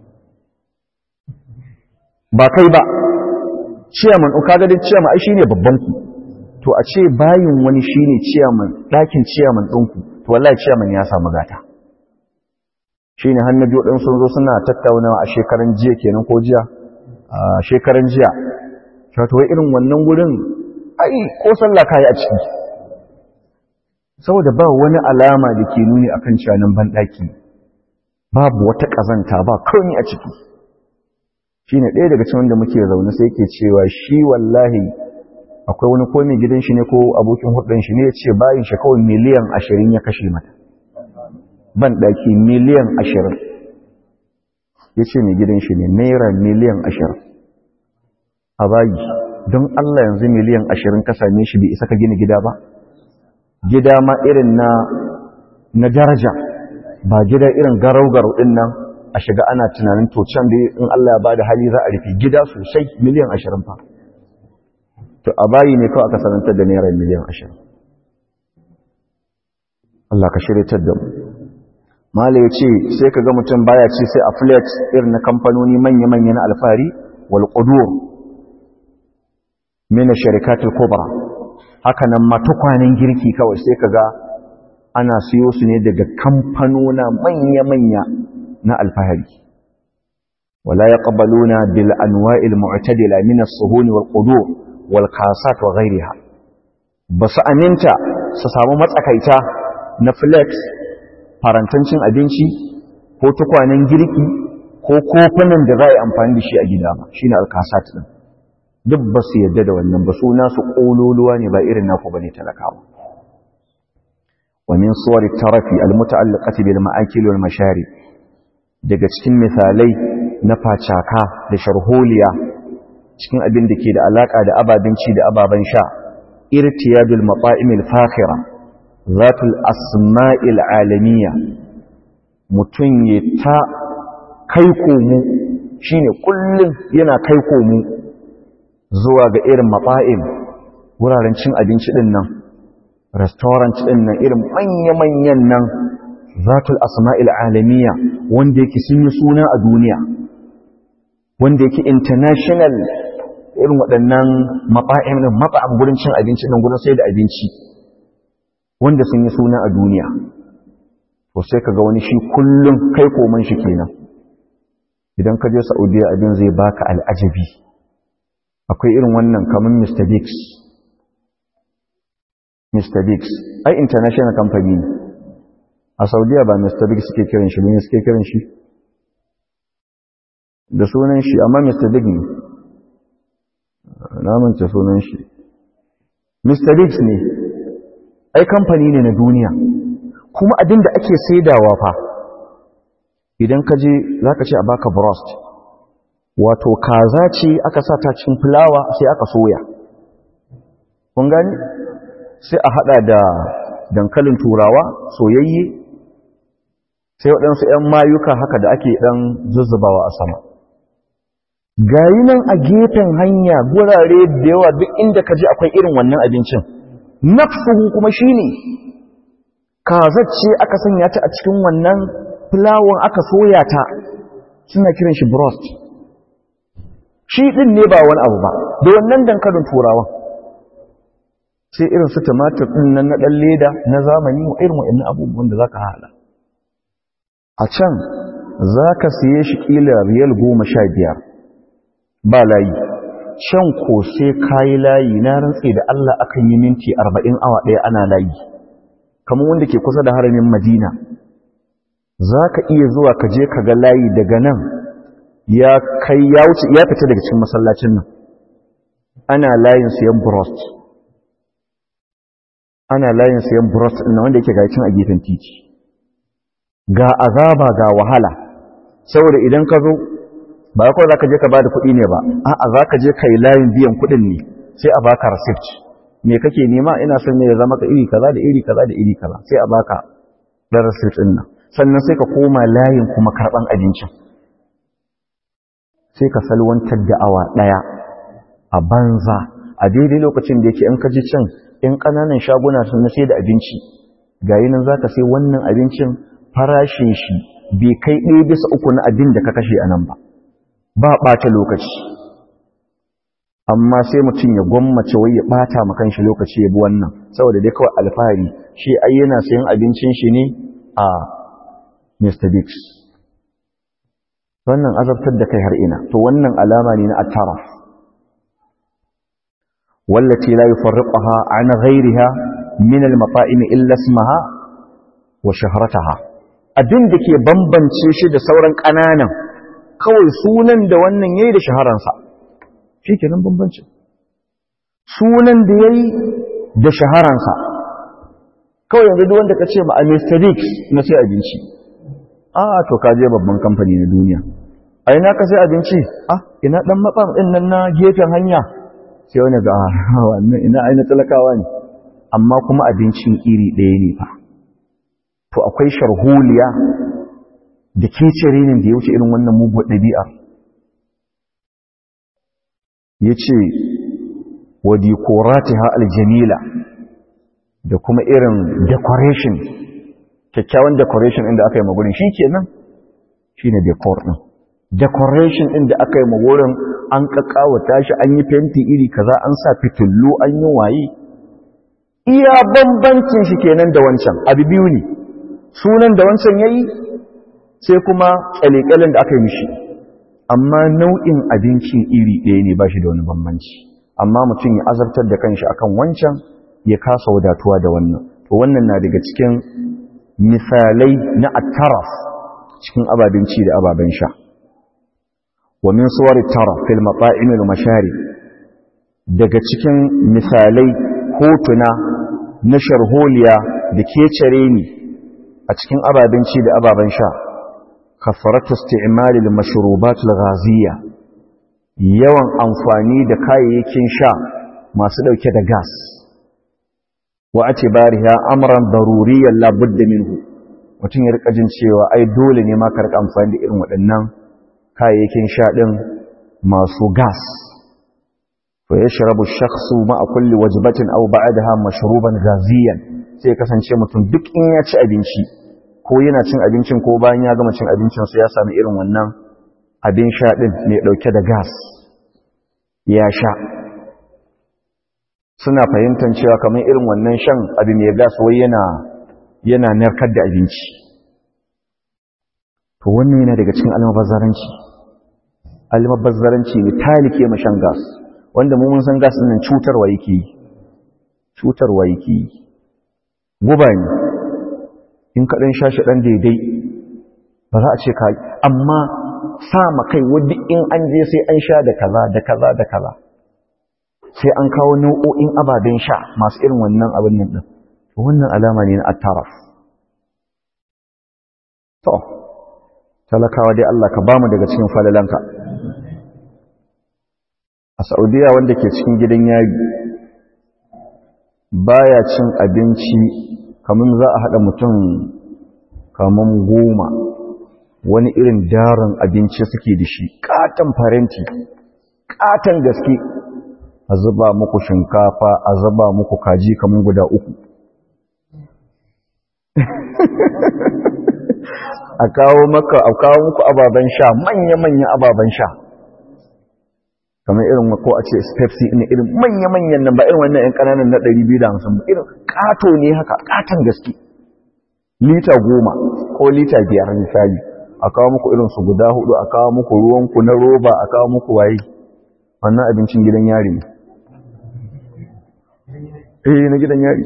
ba kai ba ciyaman in kaga dai ciyaman ai shine babban ku to a ce bayin wani shine ciyaman dakin ciyaman ɗinku to wallahi ciyaman ya samu gata shine hannabi wadin sun zo suna tattaunawa a shekaran jiya kenan ko jiya a shekaran jiya to wai irin wannan gurin ai ko sallah kai a ciki saboda ba wani alama da ke nuni akan ciyanan ban daki babu wata kazanta ba komai a ciki shi ne ɗaya daga cikin da muke zaune sai ke cewa shi wallahi akwai wani ko mai gidan shi ne ko abokin hudun shi ne ya ce bayan shi kawai miliyan ashirin ya kashe mata ban ɗaki miliyan ashirin ya ce mai gidan shi ne naira miliyan ashirin a bayi don Allah yanzu miliyan ashirin ka same shi bai isa ka gina gida ba gida ma irin na na daraja ba gida irin garau-garau ɗin nan a shiga ana tunanin to can da in Allah ya ba da hali za a rufe gida sosai miliyan ashirin fa to a bayi ne kawai aka sanantar da naira miliyan ashirin Allah ka shirya da mu mala ya ce sai ka ga mutum baya ci sai a flat irin na kamfanoni manya-manya na alfahari wal qudur min sharikatul kubra haka nan ma tukwanen girki kawai sai ka ga ana siyo su ne daga kamfanona manya-manya na alfahari wala yaqbaluna bil anwa'il mu'tadila min as-suhun wal qudur wal qasat wa ghayriha basu aminta su samu matsakaita na flex farantancin abinci ko tukwanen girki ko kofunan da za a yi amfani da shi a gida ba shine al-qasat din duk ba su yadda da wannan ba su nasu kololuwa ne ba irin naku bane talakawa wa min suwar tarafi al-muta'alliqati bil ma'akil wal masharib daga cikin misalai na facaka da sharholiya cikin abin da ke da alaka da ababen ci da ababen sha irtiyadul mata'imil fakhira zatul asma'il alamiya mutum ya ta kai komu shine kullum yana kai komu zuwa ga irin mata'im wuraren cin abinci din nan restaurant din nan irin manya-manyan nan zatul asma'il alamiya wanda yake sun yi suna a duniya wanda yake international irin waɗannan matsa'im ɗin matsa'am gurin cin abinci ɗin gurin sai da abinci wanda sun yi suna a duniya to sai ka ga wani shi kullum kai koman shi kenan idan ka je saudiya abin zai baka al'ajabi akwai irin wannan kamar mr biggs mr biggs ai international company ne a saudiya ba mr biggs suke kiran shi ne suke kiran shi da sunan shi amma mr big ne namance sunan shi mr biggs ne ai kamfani ne na duniya kuma abin da ake saidawa fa idan ka je za ka ce a baka brost wato kaza ce aka sa ta cikin fulawa sai aka soya kun gani sai a hada da dankalin turawa soyayye sai waɗansu 'yan mayuka haka da ake ɗan zuzzubawa a sama gayi nan a gefen hanya gurare da yawa duk inda ka je akwai irin wannan abincin nafsuhu kuma shine kazacce aka sanya ta a cikin wannan fulawon aka soya ta suna kiran shi brost shi din ne ba wani abu ba da wannan dankalin turawan sai irin su tumatir din nan na dan leda na zamani wa irin wa'annan abubuwan da zaka hala a can zaka siye shi kila riyal goma sha biyar ba layi can ko sai kayi layi na rantse da Allah akan yi minti arba'in awa ɗaya ana layi kamar wanda ke kusa da haramin madina za ka iya zuwa ka je ka ga layi daga nan ya kai ya wuce ya fita daga cikin masallacin nan ana layin siyan brost ana layin siyan brost ɗin wanda yake gacin a gefen titi ga azaba ga wahala saboda idan ka zo ba kawai za ka je ka ba da kuɗi ne ba a'a za ka je ka yi layin biyan kuɗin ne sai a baka receipt me kake nema ina son ne ya zama ka iri kaza da iri kaza da iri kaza sai a baka ɗan receipt ɗin nan sannan sai ka koma layin kuma karɓan abincin sai ka salwantar da awa ɗaya a banza a daidai lokacin da yake in ka ji can in ƙananan shaguna sun na sai da abinci ga yi nan za ka sai wannan abincin farashin shi bai kai ɗaya bisa uku na abin da ka kashe a nan ba ba ɓata lokaci amma sai mutum ya gwammace wai ya ɓata ma kanshi lokaci ya bi wannan saboda dai kawai alfahari shi ai yana sayan abincin shi ne a Mr. Biggs wannan azabtar da kai har ina to wannan alama ne na at-taraf wallati la yufarriquha an ghayriha min al-mata'im illa ismaha wa shahrataha abin da ke bambance shi da sauran kananan kawai sunan da wannan yayi da shaharansa shikenan bambancin sunan da yayi da shaharansa kawai yanzu duk wanda kace ma a Mr. Biggs na sai abinci a to ka je babban kamfani na duniya a ina ka sai abinci ah ina dan matsam din nan na gefen hanya sai wani ga wannan ina aina talakawa ne amma kuma abincin iri ɗaya ne fa to akwai sharholiya da kecere da ya wuce irin wannan muguwar ɗabi'ar ya ce wa dikoratiha aljamila da kuma irin decoration kyakkyawan decoration inda aka yi magurin shi ke nan shi ne decor ɗin decoration ɗin da aka yi magurin an ƙaƙawata shi an yi fenti iri kaza an sa fitullu an yi waye iya bambancin shi kenan da wancan abu biyu ne sunan da wancan ya yi sai kuma ƙyale-ƙyalen da aka yi mishi amma nau'in abincin iri ɗaya ne ba shi da wani bambanci amma mutum ya azabtar da kanshi akan wancan ya kasa wadatuwa da wannan to wannan na daga cikin misalai na attaraf cikin ababen ci da ababen sha wa min suwari taraf fil mata'im al mashari daga cikin misalai hotuna na sharholiya da kecere ni a cikin ababen ci da ababen sha kafaratu isti'mal al-mashrubat al-ghaziya yawan amfani da kayayyakin sha masu dauke da gas wa atibariha amran daruriyyan la budda minhu mutum ya rika jin cewa ai dole ne ma ka rika amfani da irin waɗannan kayayyakin sha din masu gas fa yashrabu ash-shakhsu ma'a kulli wajbatin aw ba'daha mashruban ghaziyan sai kasance mutum duk in ya ci abinci ko yana cin abincin ko bayan ya gama cin abincin sai ya sami irin wannan abin sha din mai dauke da gas ya sha suna fahimtar cewa kamar irin wannan shan abin mai gas wai yana yana narkar da abinci to wannan yana daga cikin almabazzaranci almabazzaranci ne talike ma shan gas wanda mu mun san gas din nan cutarwa yake yi cutarwa yake yi guba ne in ka dan shashi dan daidai ba za a ce ka amma sa ma kai wadda in an je sai an sha da kaza da kaza da kaza sai an kawo nau'o'in ababen sha masu irin wannan abin nan din wannan alama ne na attaraf to talakawa dai Allah ka bamu daga cikin falalanka a Saudiya wanda ke cikin gidan yari baya cin abinci kamar za a haɗa mutum kamar goma wani irin darin abinci suke da shi katon farenti katon gaske a zuba muku shinkafa a zuba muku kaji kamar guda uku a kawo maka a kawo muku ababen sha manya-manya ababen sha kamar irin ko a ce pepsi ne irin manya-manyan nan ba irin wannan yan kananan na 250 ba irin kato ne haka katon gaske lita goma ko lita biyar misali a kawo muku irin su guda hudu a kawo muku ruwanku na roba a kawo muku waye wannan abincin gidan yari ne eh na gidan yari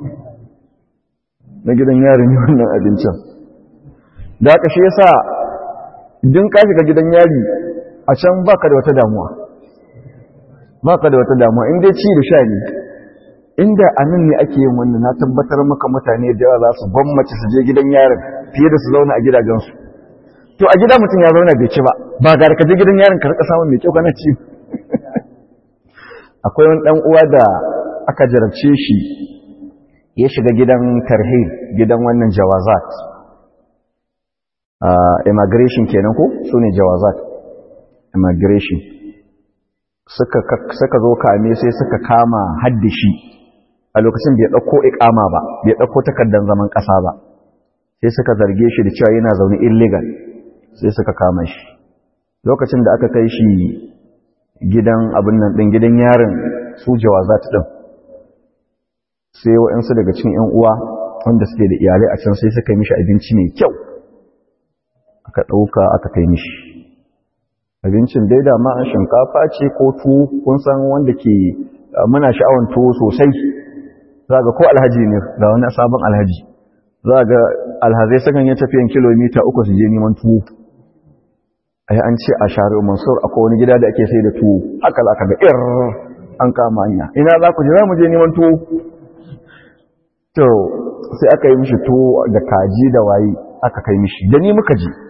na gidan yari ne wannan abincin da aka shi yasa idan ka shiga gidan yari a can baka da wata damuwa baka da wata damuwa in dai ci da sha ne inda a nan ne ake yin wannan na tabbatar maka mutane da yawa za su gwammace su je gidan yarin fiye da su zauna a gidajensu to a gida mutum ya zauna bai ci ba ba ga ka je gidan yarin ka rika samun mai kyau kana ci akwai wani dan uwa da aka jarabce shi ya shiga gidan tarhib gidan wannan jawazat immigration kenan ko su ne jawazat immigration suka zo kame sai suka kama haddashi a lokacin bai ɗauko ikama ba bai ɗauko takardar zaman ƙasa ba sai suka zarge shi da cewa yana zaune illegal sai suka kama shi lokacin da aka kai shi gidan abin nan ɗin gidan yarin su jawazat ɗin sai waɗansu daga cikin 'yan uwa wanda suke da iyalai a can sai suka yi mishi abinci mai kyau aka ɗauka aka kai mishi abincin dai da ma shinkafa ce ko tuwo kun san wanda ke muna sha'awan tuwo sosai za ga ko alhaji ne ga wani sabon alhaji za ga alhazai sukan yi tafiyan kilomita uku su je neman tuwo ai an ce a share mansur akwai wani gida da ake sai da tuwo haka za ka ga ir an kama hanya ina za ku je za mu je neman tuwo to sai aka yi mishi tuwo da kaji da waye aka kai mishi da ni muka je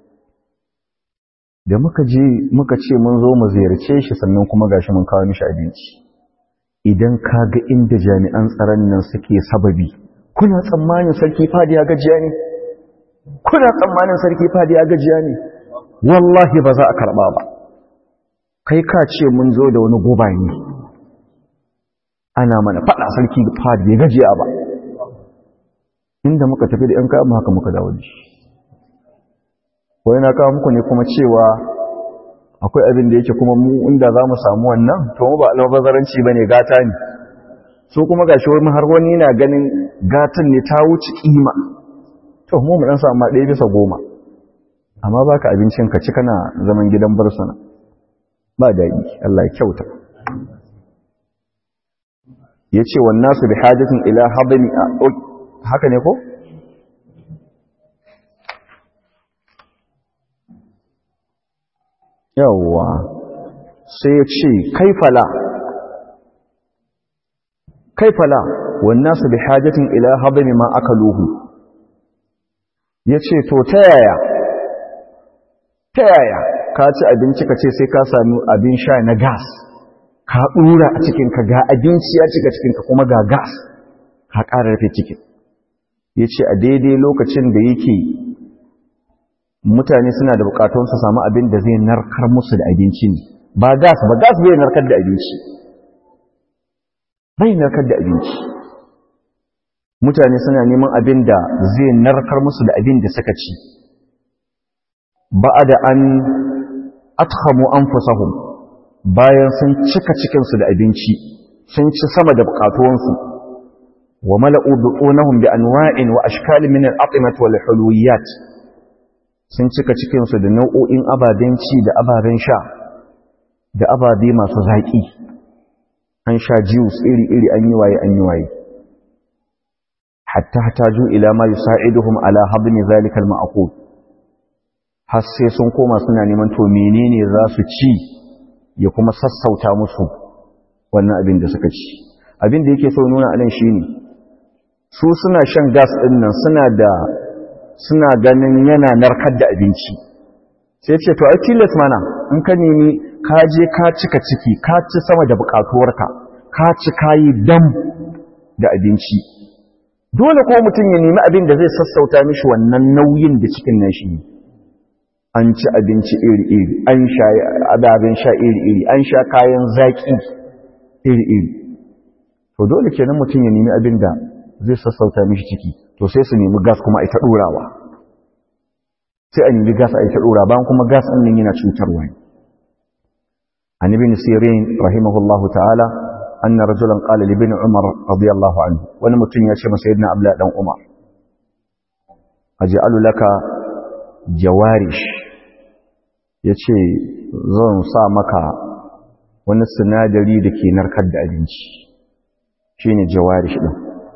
da muka je muka ce mun zo mu ziyarce shi sannan kuma gashi mun kawo mishi abinci idan ka ga inda jami'an tsaron nan suke sababi kuna tsammanin sarki fadi ya gajiya ne kuna tsammanin sarki fadi ya gajiya ne wallahi ba za a karba ba kai ka ce mun zo da wani goba ne ana mana fada sarki fadi ya gajiya ba inda muka tafi da 'yan kayan haka muka dawo da shi wai na kawo muku ne kuma cewa akwai abin da yake kuma mu inda za mu samu wannan to mu ba albazaranci ba ne gata ne so kuma ga shi wani har wani na ganin gatan ne ta wuce kima to mu mu dan samu ɗaya bisa goma amma baka abincin ka ci kana zaman gidan barsuna ba daɗi Allah ya kyauta ya ce wa nasu bi hajjatin ila habani a haka ne ko? yawwa sai ya ce kaifala kaifala wannan su bi hajjatin ila habani ma aka luhu ya ce to ta yaya ta yaya ka ci abinci ka ce sai ka sami abin sha na gas ka ɗura a cikinka ga abinci ya cika cikinka kuma ga gas ka ƙara rufe cikin ya ce a daidai lokacin da yake mutane suna da bukatun su samu abin da zai narkar musu da abinci ne ba gas ba gas bai narkar da abinci bai narkar da abinci mutane suna neman abin da zai narkar musu da abin da suka ci ba da an athamu anfusahum bayan sun cika cikinsu da abinci sun ci sama da bukatuwansu wa mala'u butunahum bi anwa'in wa ashkal min al-at'imat wal hulwiyat sun cika cikinsu da nau'o'in ababen ci da ababen sha da ababe masu zaƙi an sha juice iri-iri an yi waye an yi waye hatta hataju ila ma yusa'iduhum ala habni zalika al-ma'qul har sai sun koma suna neman to menene za su ci ya kuma sassauta musu wannan abin da suka ci abin da yake so nuna anan shine su suna shan gas din nan suna da suna ganin yana narkar da abinci sai ce to ai tilas mana in ka nemi ka je ka cika ciki ka ci sama da bukatuwarka ka ci kayi dam da abinci dole ko mutum ya nemi abin da zai sassauta mishi wannan nauyin da cikin nashi ne an ci abinci iri-iri an sha ababen sha iri-iri an sha kayan zaƙi iri-iri to dole kenan mutum ya nemi abin da zai sassauta mishi ciki to sai su nemi gas kuma a ita ɗorawa sai a nemi gas a ita ɗora bayan kuma gas ɗin nan yana cutarwa ne an ibn sirin rahimahullahu ta'ala anna rajulan qala li ibn umar radiyallahu anhu wani mutum ya ce masa sayyidina abdullah dan umar aj'alu laka jawarish ya ce zan sa maka wani sinadari da ke narkar da abinci shi ne jawarish ɗin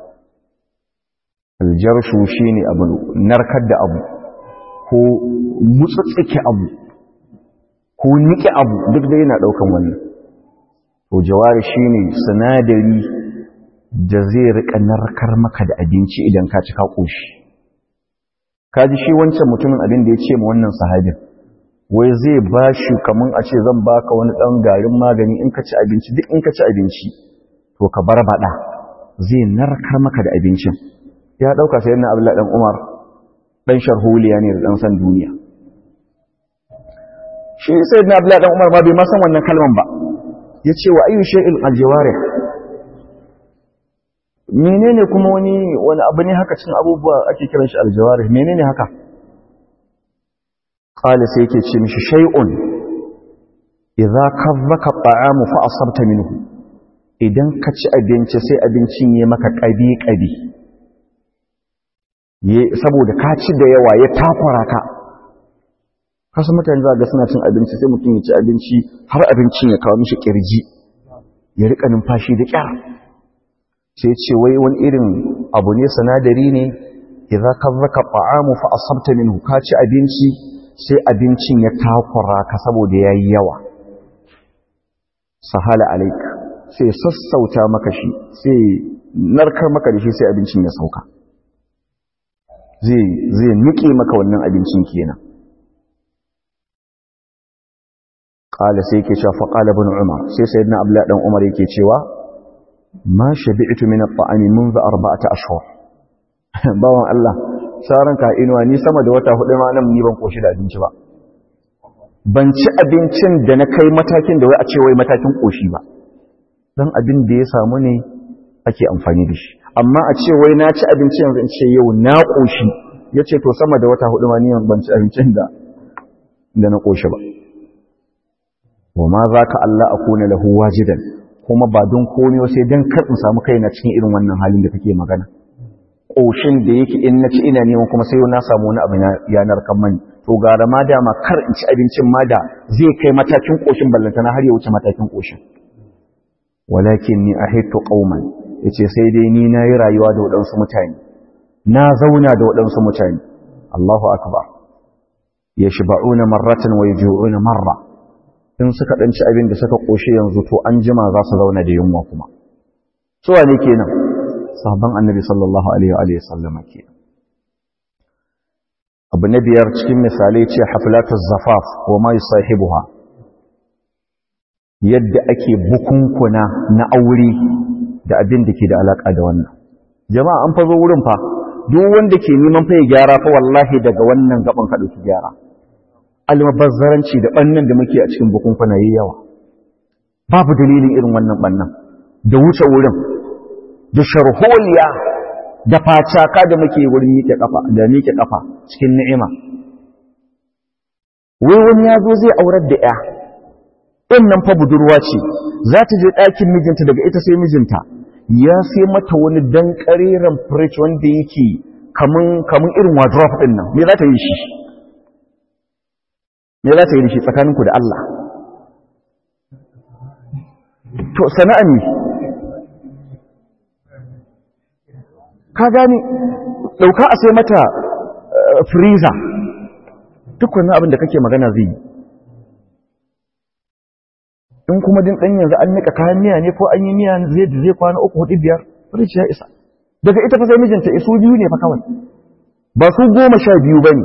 aljarshu shi ne abu narkar da abu ko mutsutsike abu ko niƙe abu duk da yana ɗaukan wannan to jawarish shi ne sinadari da zai riƙa narkar maka da abinci idan ka ci ka ƙoshi kaji shi wancan mutumin abin da ya ce ma wannan sahabin wai zai ba shi kamun a ce zan baka wani ɗan garin magani in ka ci abinci duk in ka ci abinci to ka bar baɗa zai narkar maka da abincin ya ɗauka sai na abdullahi ɗan umar ɗan sharholiya ne da ɗan san duniya shi sai na abdullahi ɗan umar ma bai ma san wannan kalman ba ya ce wa ayyu shay'il aljawarih menene kuma wani wani abu ne haka cin abubuwa ake kiran shi aljawarih menene haka qala sai yake ce mishi shay'un idza kazzaka at'amu fa asabta minhu idan ka ci abinci sai abincin yayi maka kabi kabi ye saboda ka ci da yawa ya takura ka kasu mutane za ga suna cin abinci sai mutum ya ci abinci har abincin ya kawo mishi kirji ya rika numfashi da kyar sai ce wai wani irin abu ne sanadari ne idza kazzaka ta'amu fa asabta minhu ka ci abinci sai abincin ya takura ka saboda yayi yawa sahala alaik sai sassauta maka shi sai narkar maka da shi sai abincin ya sauka zai zai nike maka wannan abincin kenan qala sai yake cewa fa qala ibn umar sai sayyidina abdullah dan umar yake cewa ma shabi'tu min at-ta'ami منذ arba'ati ashhur bawan Allah saran ka inuwa ni sama da wata hudu ma nan ni ban koshi da abinci ba ban ci abincin da na kai matakin da wai a ce wai matakin koshi ba dan abin da ya samu ne ake amfani da shi amma a ce wai na ci abinci yanzu in ce yau na koshi yace to sama da wata hudu ma ni ban ci abincin da da na koshi ba wa ma zaka Allah akuna lahu wajidan kuma ba don komai sai don kar in samu kaina cikin irin wannan halin da kake magana ƙoshin da yake in na ci ina neman kuma sai na samu wani abu yanar kan mani to gara ma dama kar in ci abincin ma da zai kai matakin ƙoshin ballantana har ya wuce matakin ƙoshin walakin ni ahittu qauman yace sai dai ni nayi rayuwa da waɗansu mutane na zauna da waɗansu mutane Allahu akbar yashba'una marratan wa yaju'una marra in suka ɗanci abin da suka ƙoshe yanzu to an jima za su zauna da yunwa kuma suwa ne kenan sahabban annabi sallallahu alaihi wa sallama kenan abu na biyar cikin misalai ce haflatar zafaf wa ma sahibuha yadda ake bukunkuna na aure da abin da ke da alaka da wannan jama'a an fazo wurin fa duk wanda ke neman fa ya gyara fa wallahi daga wannan gaban ka dauki gyara almabazzaranci da bannan da muke a cikin bukunkuna yayi yawa babu dalilin irin wannan bannan da wuce wurin da sharholiya da facaka da muke wurin miƙe kafa da miƙe kafa cikin ni'ima wai wani ya zo zai aurar da ya ɗin nan fa budurwa ce za ta je ɗakin mijinta daga ita sai mijinta ya sai mata wani dan ƙareren fridge wanda yake kamun kamun irin wardrobe ɗin nan me za ta yi shi me za ta yi shi tsakaninku da Allah to sana'a ne ka gani ɗauka a sai mata freezer duk wani abin da kake magana zai yi in kuma din ɗan yanzu an nika kayan miya ne ko an yi miya zai da zai kwana uku hudu biyar fridge ya isa daga ita fa sai mijinta isu biyu ne fa kawai ba su goma sha biyu ba ne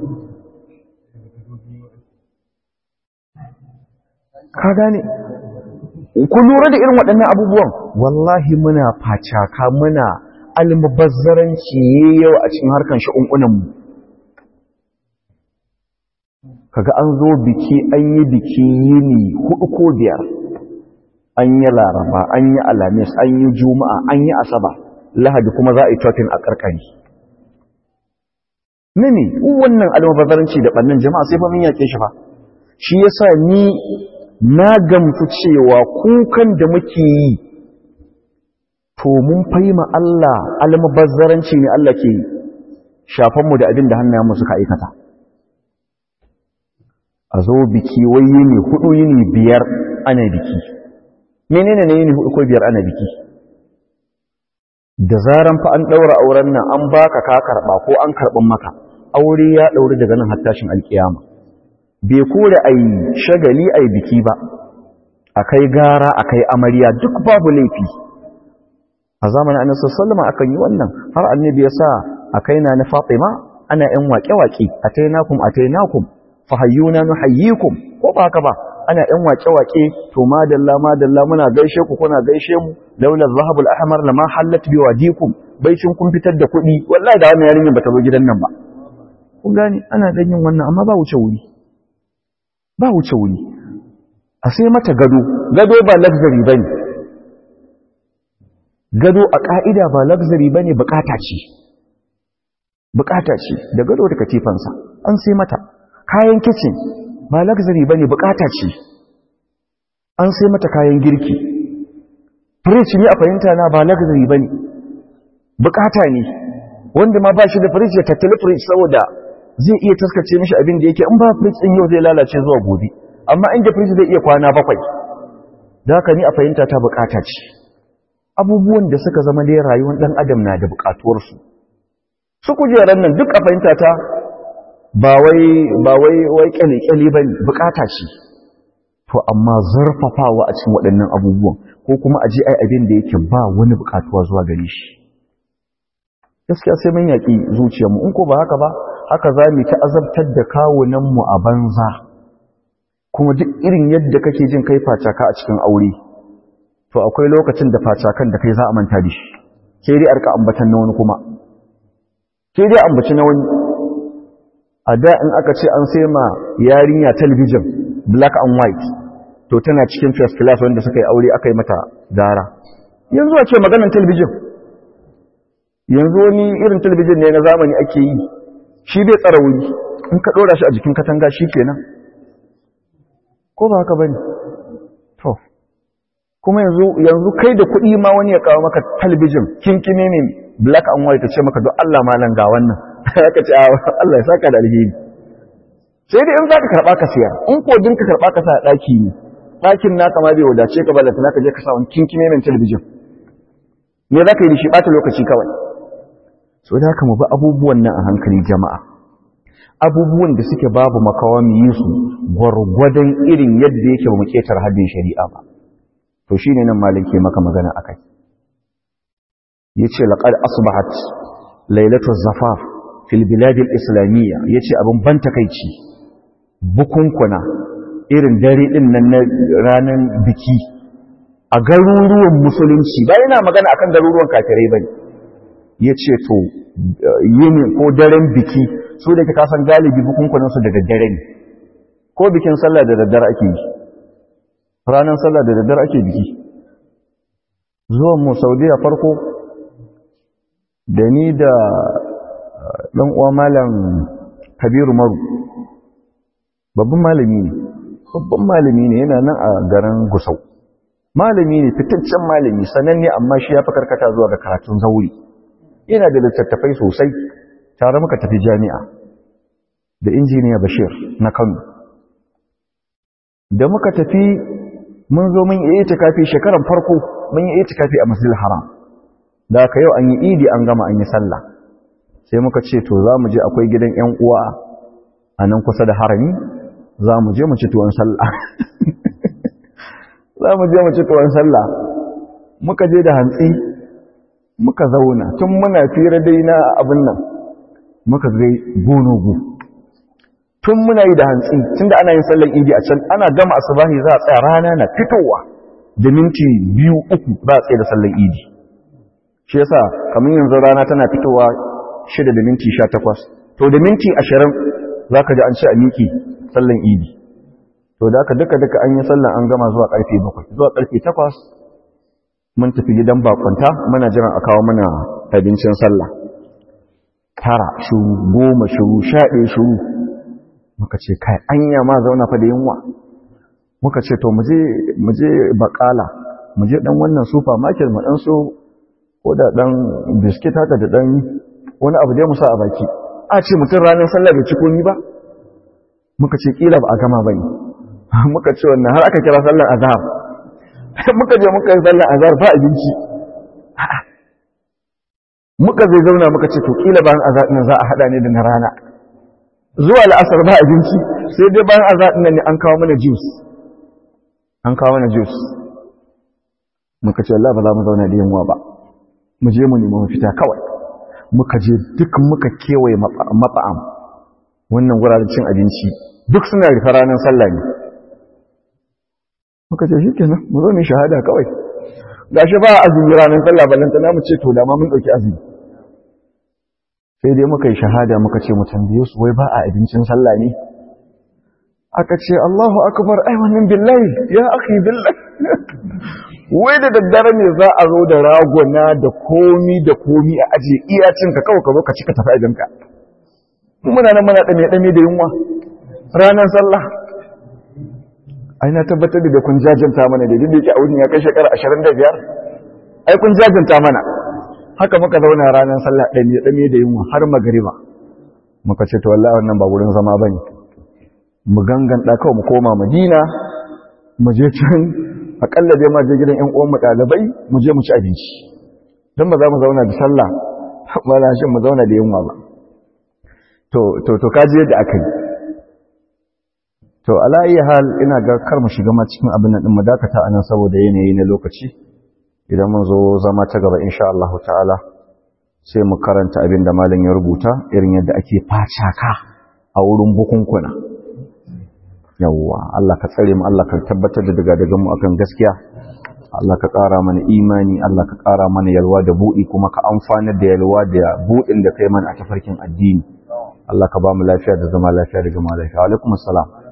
ka gane ku lura da irin waɗannan abubuwan wallahi muna facaka muna almubazzaranci yau a cikin harkan shi'unkunanmu kaga an zo biki an yi biki yini hudu ko biyar an yi laraba an yi alamis an yi juma'a an yi asaba lahadi kuma za a yi totin a karkari mini wannan almubazzaranci da ɓannan jama'a sai fa mun yake shi fa shi yasa ni na gamsu cewa kukan da muke yi to mun fahima Allah almubazzaranci ne Allah ke shafanmu da abin da hannayenmu suka aikata a zo biki wai yini hudu yini biyar ana biki menene ne yini hudu ko biyar ana biki da zaran fa an daura auren nan an baka ka karba ko an karbin maka aure ya dauri daga nan har tashin alkiyama bai kore ai shagali ai biki ba akai gara akai amarya duk babu laifi a zamanin annabi sallallahu alaihi akan yi wannan har annabi ya sa akai na na Fatima ana yan waƙe-waƙe atainakum atainakum fahayyuna nuhayyikum ko ba haka ba ana yan waƙe-waƙe to madalla madalla muna gaishe ku kuna gaishe mu laula zahabul ahmar lama hallat bi wadikum baicin kun fitar da kuɗi wallahi da wannan yarinyar bata zo gidan nan ba kun gane ana dan yin wannan amma ba wuce wuri ba wuce wuri a sai mata gado gado ba luxury bane gado a ƙa'ida ba luxury ba ne bukata ce bukata ce da gado da katifansa an sai mata kayan kicin ba luxury ba ne bukata ce an sai mata kayan girki fridge ne a fahimta na ba luxury ba ne bukata ne wanda ma ba shi da fridge ya tattali fridge saboda zai iya taskace mishi abin da yake in ba fridge ɗin yau zai lalace zuwa gobe amma inda fridge zai iya kwana bakwai da haka ni a fahimta ta bukata ce abubuwan da suka zama dai rayuwar ɗan adam na da buƙatuwarsu su kujerar nan duk a fahimta ta ba wai ba wai wai kyale-kyale ba buƙata ce to amma zarfafawa a cikin waɗannan abubuwan ko kuma a je ai abin da yake ba wani buƙatuwa zuwa gare shi gaskiya sai mun yaƙi zuciyarmu in ko ba haka ba haka za mu ta azabtar da kawunanmu a banza kuma duk irin yadda kake jin kai facaka a cikin aure to akwai lokacin da facakan da kai za a manta da shi ke dai arka ambatan na wani kuma ke dai ambaci na wani a da in aka ce an sai ma yarinya talabijin black and white to tana cikin first class wanda suka yi aure aka yi mata gara yanzu a ce maganan talabijin yanzu wani irin talabijin ne na zamani ake yi shi bai tsara wuri in ka ɗora shi a jikin katanga shi kenan ko ba haka bane to kuma yanzu yanzu kai da kuɗi ma wani ya kawo maka talabijin kinkime ne black and white ta ce maka don Allah malam ga wannan aka ce Allah ya saka da alheri sai dai in zaka karba ka siya in ko din ka karba ka sa daki ne dakin naka ma bai wadace ka balanta naka je ka sa wani kinkime ne talabijin me zaka yi da shi bata lokaci kawai so da haka mu bi abubuwan nan a hankali jama'a abubuwan da suke babu makawa mu yi su gwargwadon irin yadda yake ba mu ketar haddin shari'a ba to shine nan malik ke maka magana akai yace laqad asbahat lailatu zafaf fi fil biladil islamiyya yace abin ban takeici bukunkuna irin dare din nan na ranar biki a garuruwan musulunci ba yana magana akan garuruwan kafirai bane yace to yini ko daren biki su da ka san galibi bukunkunan su da daddare ne ko bikin sallah da daddare ake yi ranar sallah da daddare ake biki zuwan mu saudiya farko da ni da ɗan uwa malam kabiru maru babban malami ne babban malami ne yana nan a garin gusau malami ne fitaccen malami sananne amma shi ya fi karkata zuwa ga karatun zauri yana da littattafai sosai tare muka tafi jami'a da injiniya bashir na kano da muka tafi mun zo mun yi itikafi shekaran farko mun yi itikafi a masjidil haram da aka yau an yi idi an gama an yi sallah sai muka ce to za mu je akwai gidan yan uwa a nan kusa da harami za mu je mu ci tuwon sallah za mu je mu ci tuwon sallah muka je da hantsi muka zauna tun muna fira dai na abin nan muka gai gonogo tun muna yi da hantsi tun da ana yin sallar idi a can ana gama asubahi za a tsaya rana na fitowa da minti biyu uku za a tsaye da sallar idi shi yasa kamar yanzu rana tana fitowa shida da minti sha takwas to da minti ashirin za ka ji an ce a miki sallar idi to da aka duka duka an yi sallar an gama zuwa karfe bakwai zuwa karfe takwas mun tafi gidan bakwanta muna jiran a kawo mana abincin sallah tara shuru goma shuru sha ɗaya shuru muka ce kai anya ma zauna fa da yunwa muka ce to muje bakala muje dan wannan supermarket mu dan so ko da dan biskit haka da dan wani abu dai mu sa a baki a ce mutum ranar sallah bai ci komi ba muka ce kila ba a gama bane muka ce wannan har aka kira sallar azhar muka je muka yi sallar azhar ba abinci muka zai zauna muka ce to kila bayan azhar din za a hada ne da na rana zuwa la'asar ba abinci sai dai bayan azhar din ne an kawo mana juice an kawo mana juice muka ce Allah ba za mu zauna da yunwa ba mu je mu nemi mafita kawai muka je duk muka kewaye mafa'am wannan wuraren cin abinci duk suna rufe ranar sallah ne muka ce shikenan mu zo mu shahada kawai gashi ba azumi ranar sallah ballanta na mu ce to da ma mun dauki azumi sai dai muka yi shahada muka ce mu tambaye su wai ba a abincin sallah ne aka ce Allahu akbar ai wannan billahi ya akhi billahi wai da daddare ne za a zo da ragona da komi da komi a aje iya cinka kawai ka zo ka cika tafi ajinka muna nan muna dame dame da yunwa ranar sallah ai na tabbatar da kun jajanta mana da duk a wurin ya kai shekara 25 ai kun jajanta mana haka muka zauna ranar sallah dame dame da yunwa har magariba muka ce to wallahi wannan ba wurin zama bane mu gangan da kawai mu koma Madina mu je can akalla dai ma je gidan ƴan uwan mu dalibai mu je mu ci abinci dan ba za mu zauna da sallah ba na shin mu zauna da yunwa ba to to to kaji yadda aka yi to ala ayi hal ina ga kar mu shiga ma cikin abin nan din mu dakata anan saboda yanayi na lokaci idan mun zo zama ta gaba insha Allah ta'ala sai mu karanta abin da malam ya rubuta irin yadda ake facaka a wurin bukunkuna yawwa Allah ka tsare mu Allah ka tabbatar da daga daga mu akan gaskiya Allah ka ƙara mana imani Allah ka ƙara mana yalwa da buɗi kuma ka amfanar da yalwa da buɗin da kai mana a tafarkin addini Allah ka ba mu lafiya da zama lafiya da gama lafiya alaikum assalam